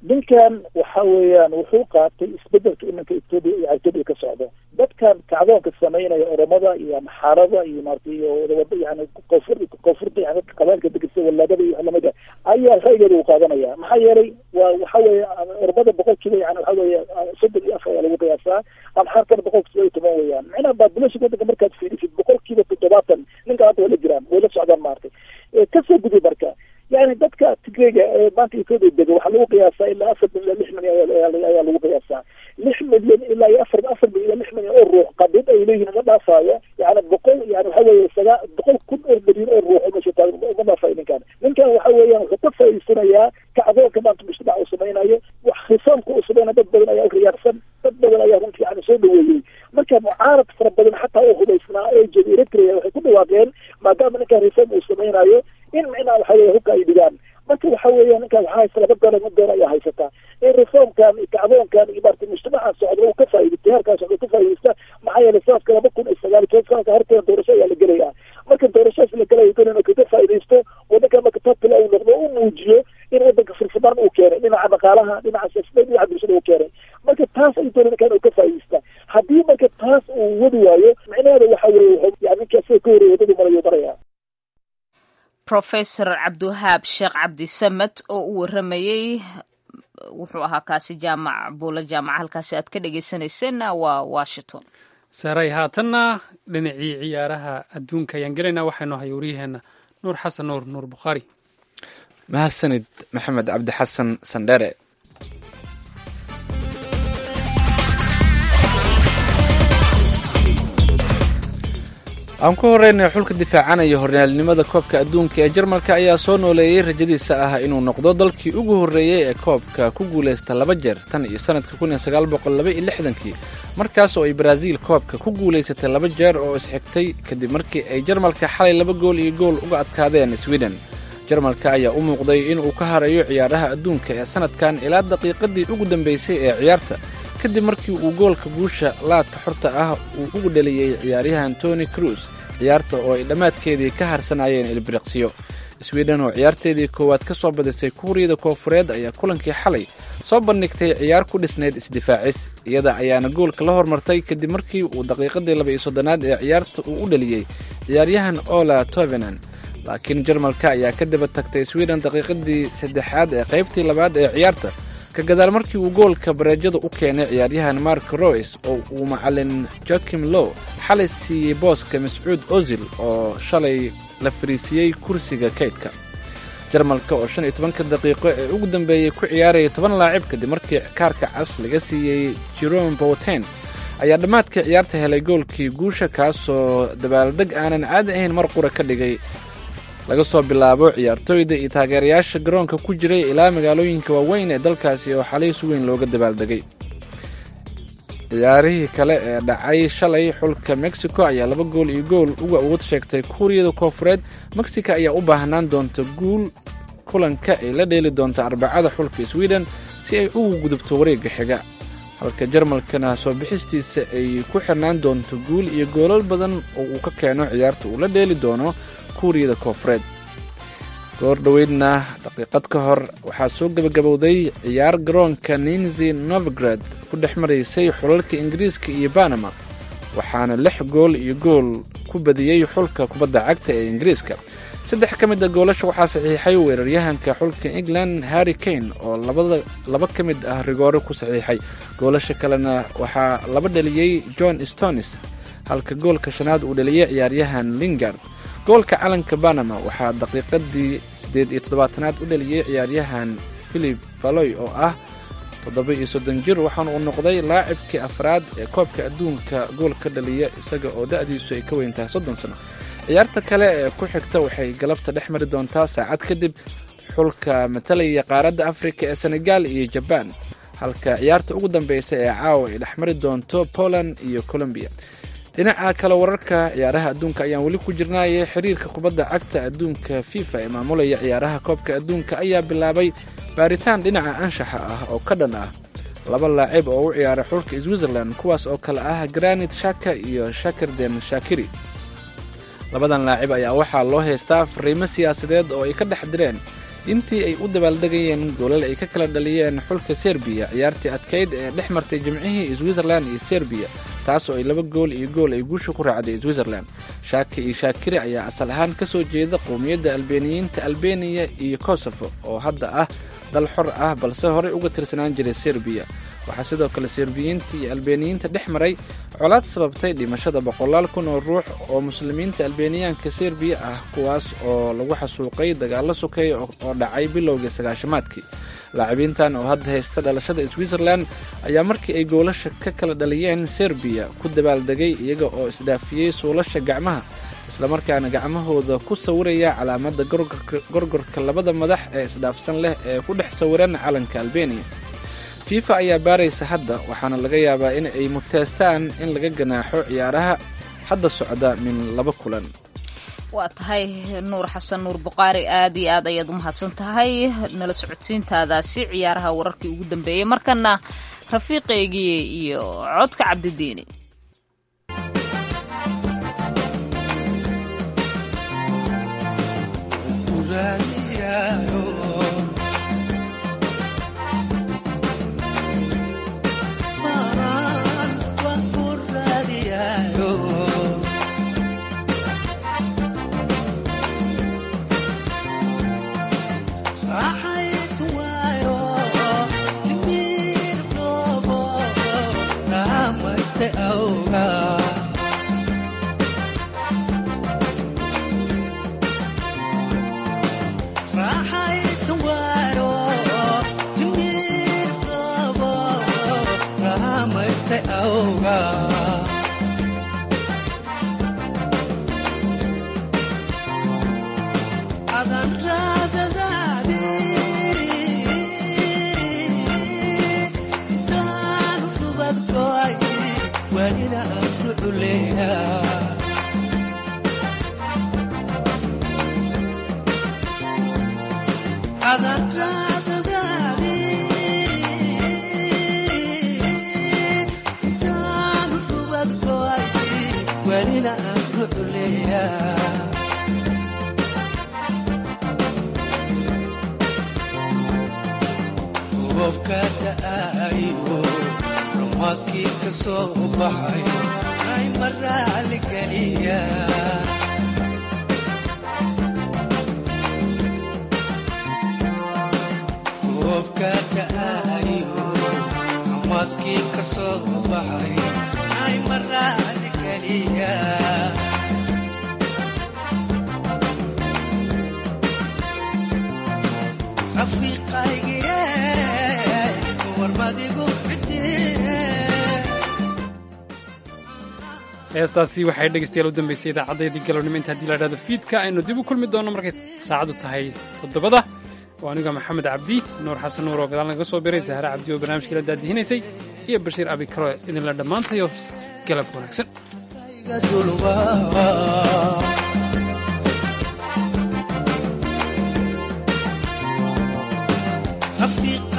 ninkan waxa weeyaan wuxuu qaatay isbedelka iminka etoobiya etoobiya ka socdo dadkan kacdoonka sameynaya oromada iyo amxaarada iyo maarata iyo wadawada yani koonfur koonfurta yani qabailka degesa walaadada iyo lamida ayaa ra'yigeeda uu qaadanaya maxaa yeelay waa waxa weeye oromada boqolkiiba yani waxa weeye soddon iyo afar ayaa lagu qiyaasaa amxaarkana boqolkiiba iyo toban weeyaan micnaha population wadanka markaad fiirisid boqolkiiba toddobaatan ninka hadda way la jiraan way la socdaan maaragtay kasoo gudi marka yani dadka tigreyga ee maanta etoobiya dega waxaa lagu qiyaasaa ilaa afar milyan lix milyan ayaa lagu qiyaasaa lix milyan ilaa iyo afar afar milyan ilaa lix milyan oo ruux qabiil ay leeyihin uma dhaafaayo yani boqol yani waxa weeye sagaa boqol kun oo milyan oo ruux oo meesha taagan uma dhaafayo ninkan ninkan waxa weeyaan wuxuu ka faa'iidsanayaa kacdoonka maanta mujtamac uu samaynayo wax khisaamka uu samaynayo dad badan ayaa riyaarsan dad badan ayaa runtii yani soo dhaweeyey marka mucaarad fara badan xataa oo hubaysnaa ee jeeda eritrea waxay ku dhawaaqeen maadaama ninkan risaam uu samaynayo in micnaha waxa weye hubka ay dhigaan marka waxa weeya ninkan waxaa haysta laba dolar mid dolar ayaa haysataa in reformkan iyo kacdoonkan iyo maarata mujtamaca socda uu ka faa'iidaysta heerkaa socda ka faa'iidaysta maxaa yeelay sanadka laba kun iyo sagaal iyo toban sanadka horteeda doorasho ayaa la gelaya marka doorashadas la gelaya doonay inuu kaga faa'iidaysto wadanka marka topila uu noqdo u muujiyo in wadanka firfirmaan uu keenay dhinaca dhaqaalaha dhinaca siyaasadeed dhinaca bulshada uu keenay marka taas ay doonay ninkan uu ka faa'iidaysta haddii marka taas uu wadi waayo micnaheeda waxa weeye yani ninka asaga ka horreeya wadadu marayo maraya professor cabdiwahaab sheekh cabdisamed oo u waramayey wuxuu ahaa kaasi jaamac buulo jaamaca halkaasi aad ka dhegeysanayseena waa washington saaray haatanna dhinacii ciyaaraha adduunka ayaan gelaynaa waxaynu ahay waryaheena nuur xasan nuur nuur bukhaari mahadsanid maxamed cabdi xasan sandhere aan ku horeynay xulka difaacanaya hornaalnimada koobka adduunka ee jarmalka ayaa soo nooleeyey rajadiisa ah inuu noqdo dalkii ugu horreeyey ee koobka ku guulaysta laba jeer tan iyo sanadka kun iyo sagaal boqol laba iyo lixdankii markaas oo ay baraaziil koobka ku guulaysatay laba jeer oo isxigtay kadib markii ay jarmalka xalay laba gool iyo gool uga adkaadeen sweden jarmalka ayaa u muuqday inuu ka harayo ciyaaraha adduunka ee sanadkan ilaa daqiiqadii ugu dambaysay ee ciyaarta kadib markii uu goolka guusha laadka xorta ah uu ugu dhaliyey ciyaaryahan tony cruz ciyaarta oo ay dhammaadkeedii ka harsanayeen ilbiriqsiyo sweden oo ciyaarteedii koowaad ka soo badisay kuuriyada koofureed ayaa kulankii xalay soo bandhigtay ciyaar ku dhisnayd isdifaacis iyada ayaana goolka la hormartay kadib markii uu daqiiqadii laba iyo soddonaad ee ciyaarta uu u dhaliyey ciyaaryahan ola tovenan laakiin jarmalka ayaa ka daba tagtay sweden daqiiqadii saddexaad ee qaybtii labaad ee ciyaarta ka gadaal markii uu goolka bareejada u keenay ciyaaryahan mark roys oo uu macalin joakim low xalay siiyey booska mascuud ozil oo shalay la fariisiyey kursiga kaydka jarmalka oo shan iyo tobanka daqiiqo ee ugu dambeeyey ku ciyaaraya toban laacib kadib markii kaarka cas laga siiyey jerome boten ayaa dhammaadkii ciyaarta helay goolkii guusha kaasoo dabaaldeg aanan caadi ahayn mar qura ka dhigay laga soo bilaabo ciyaartooyda iyo taageerayaasha garoonka ku jiray ilaa magaalooyinka waaweyn ee dalkaasi oo xalay si weyn looga dabaaldegay ciyaarihii kale ee dhacay shalay xulka mexico ayaa laba gool iyo gool uga awood sheegtay kuuriyada koofureed mexico ayaa u baahnaan doonta guul kulanka ay la dheeli doonta arbacada xulka sweden si ay ugu gudubto wareegga xiga halka jarmalkana soo bixistiisa ay ku xirnaan doonto guul iyo goolal badan oo uu ka keeno ciyaarta uu la dheeli doono kuuriyada koofureed goor dhoweydna daqiiqad ka hor waxaa soo gebagabowday ciyaar garoonka ninzi novgrad ku dhex maraysay xulalka ingiriiska iyo banama waxaana lix gool iyo gool ku badiyey xulka kubadda cagta ee ingiriiska saddex ka mid a goolasha waxaa saxiixay weeraryahanka xulka england harry kane oo laba ka mid ah rigoore ku saxiixay goolasha kalena waxaa laba dhaliyey john stonis halka goolka shanaad uu dhaliyey ciyaaryahan lingard goolka calanka banama waxaa daqiiqadii siddeed iyo toddobaatanaad u dhaliyey ciyaaryahan philip baloy oo ah toddoba iyo soddon jir waxaana uu noqday laacibkii afraad ee koobka adduunka gool ka dhaliya isaga oo da'diisu ay ka weyn tahay soddon sano ciyaarta kale ee ku xigta waxay galabta dhex mari doontaa saacad kadib xulka matalaya qaaradda afrika ee senegal iyo jabaan halka ciyaarta ugu dambeysa ee caawa ay dhex mari doonto poland iyo colombiya dhinaca kale wararka ciyaaraha adduunka ayaan weli ku jirnaaye xiriirka kubadda cagta adduunka fifa ee maamulaya ciyaaraha koobka adduunka ayaa bilaabay baaritaan dhinaca anshaxa ah oo ka dhan ah laba laacib oo u ciyaaray xulka switzerland kuwaas oo kale ah granit shaka iyo shakirden shakiri labadan laacib ayaa waxaa loo haystaa fariimo siyaasadeed oo ay ka dhex direen intii ay u dabaaldegayeen goolal ay ka kala dhaliyeen xulka serbiya ciyaartii adkayd ee dhex martay jimcihii switzerland iyo serbiya taas oo ay laba gool iyo gool ay guusha ku raacday switzerland shaaki iyo shaakiri ayaa asal ahaan ka soo jeeda qowmiyadda albeniyiinta albeniya iyo kosofo oo hadda ah dal xor ah balse horey uga tirsanaan jiray serbiya waxaa sidoo kale serbiyiinta iyo albeniyiinta dhex maray colaad sababtay dhimashada boqolaal kun oo ruux oo muslimiinta albeniyaanka serbiya ah kuwaas oo lagu xasuuqay dagaallo sokeeya oo dhacay bilowgii sagaashamaadkii laacibiintan oo hadda haysta dhalashada switzerland ayaa markii ay goolasha ka kala dhaliyeen serbiya ku dabaaldegay iyaga oo isdhaafiyey suulasha gacmaha islamarkaana gacmahooda ku sawiraya calaamada gorgorka labada madax ee isdhaafsan leh ee ku dhex sawiran calanka albeniya fifa ayaa baaraysa hadda waxaana laga yaabaa in ay muteestaan in laga ganaaxo ciyaaraha hadda socda min laba kulan waa tahay nuur xasan nuur buqaari aad iyo aad ayaad u mahadsan tahay nala socodsiintaadaasi ciyaaraha wararkii ugu dambeeyey markana rafiiqeygii iyo codka cabdidiini heestaasi waxay dhegeystayaal u dambeysay idaacaddayadii galabnimo inta haddii la idhahdo fiidka aynu dib u kulmi doonno markay saacaddu tahay toddobada oo aniga maxamed cabdi nuur xasan nuur oo gadaal naga soo biray sahre cabdi oo barnaamijkii la daadihinaysay iyo bashiir abikaro idinla dhammaantayo galab wanaagsan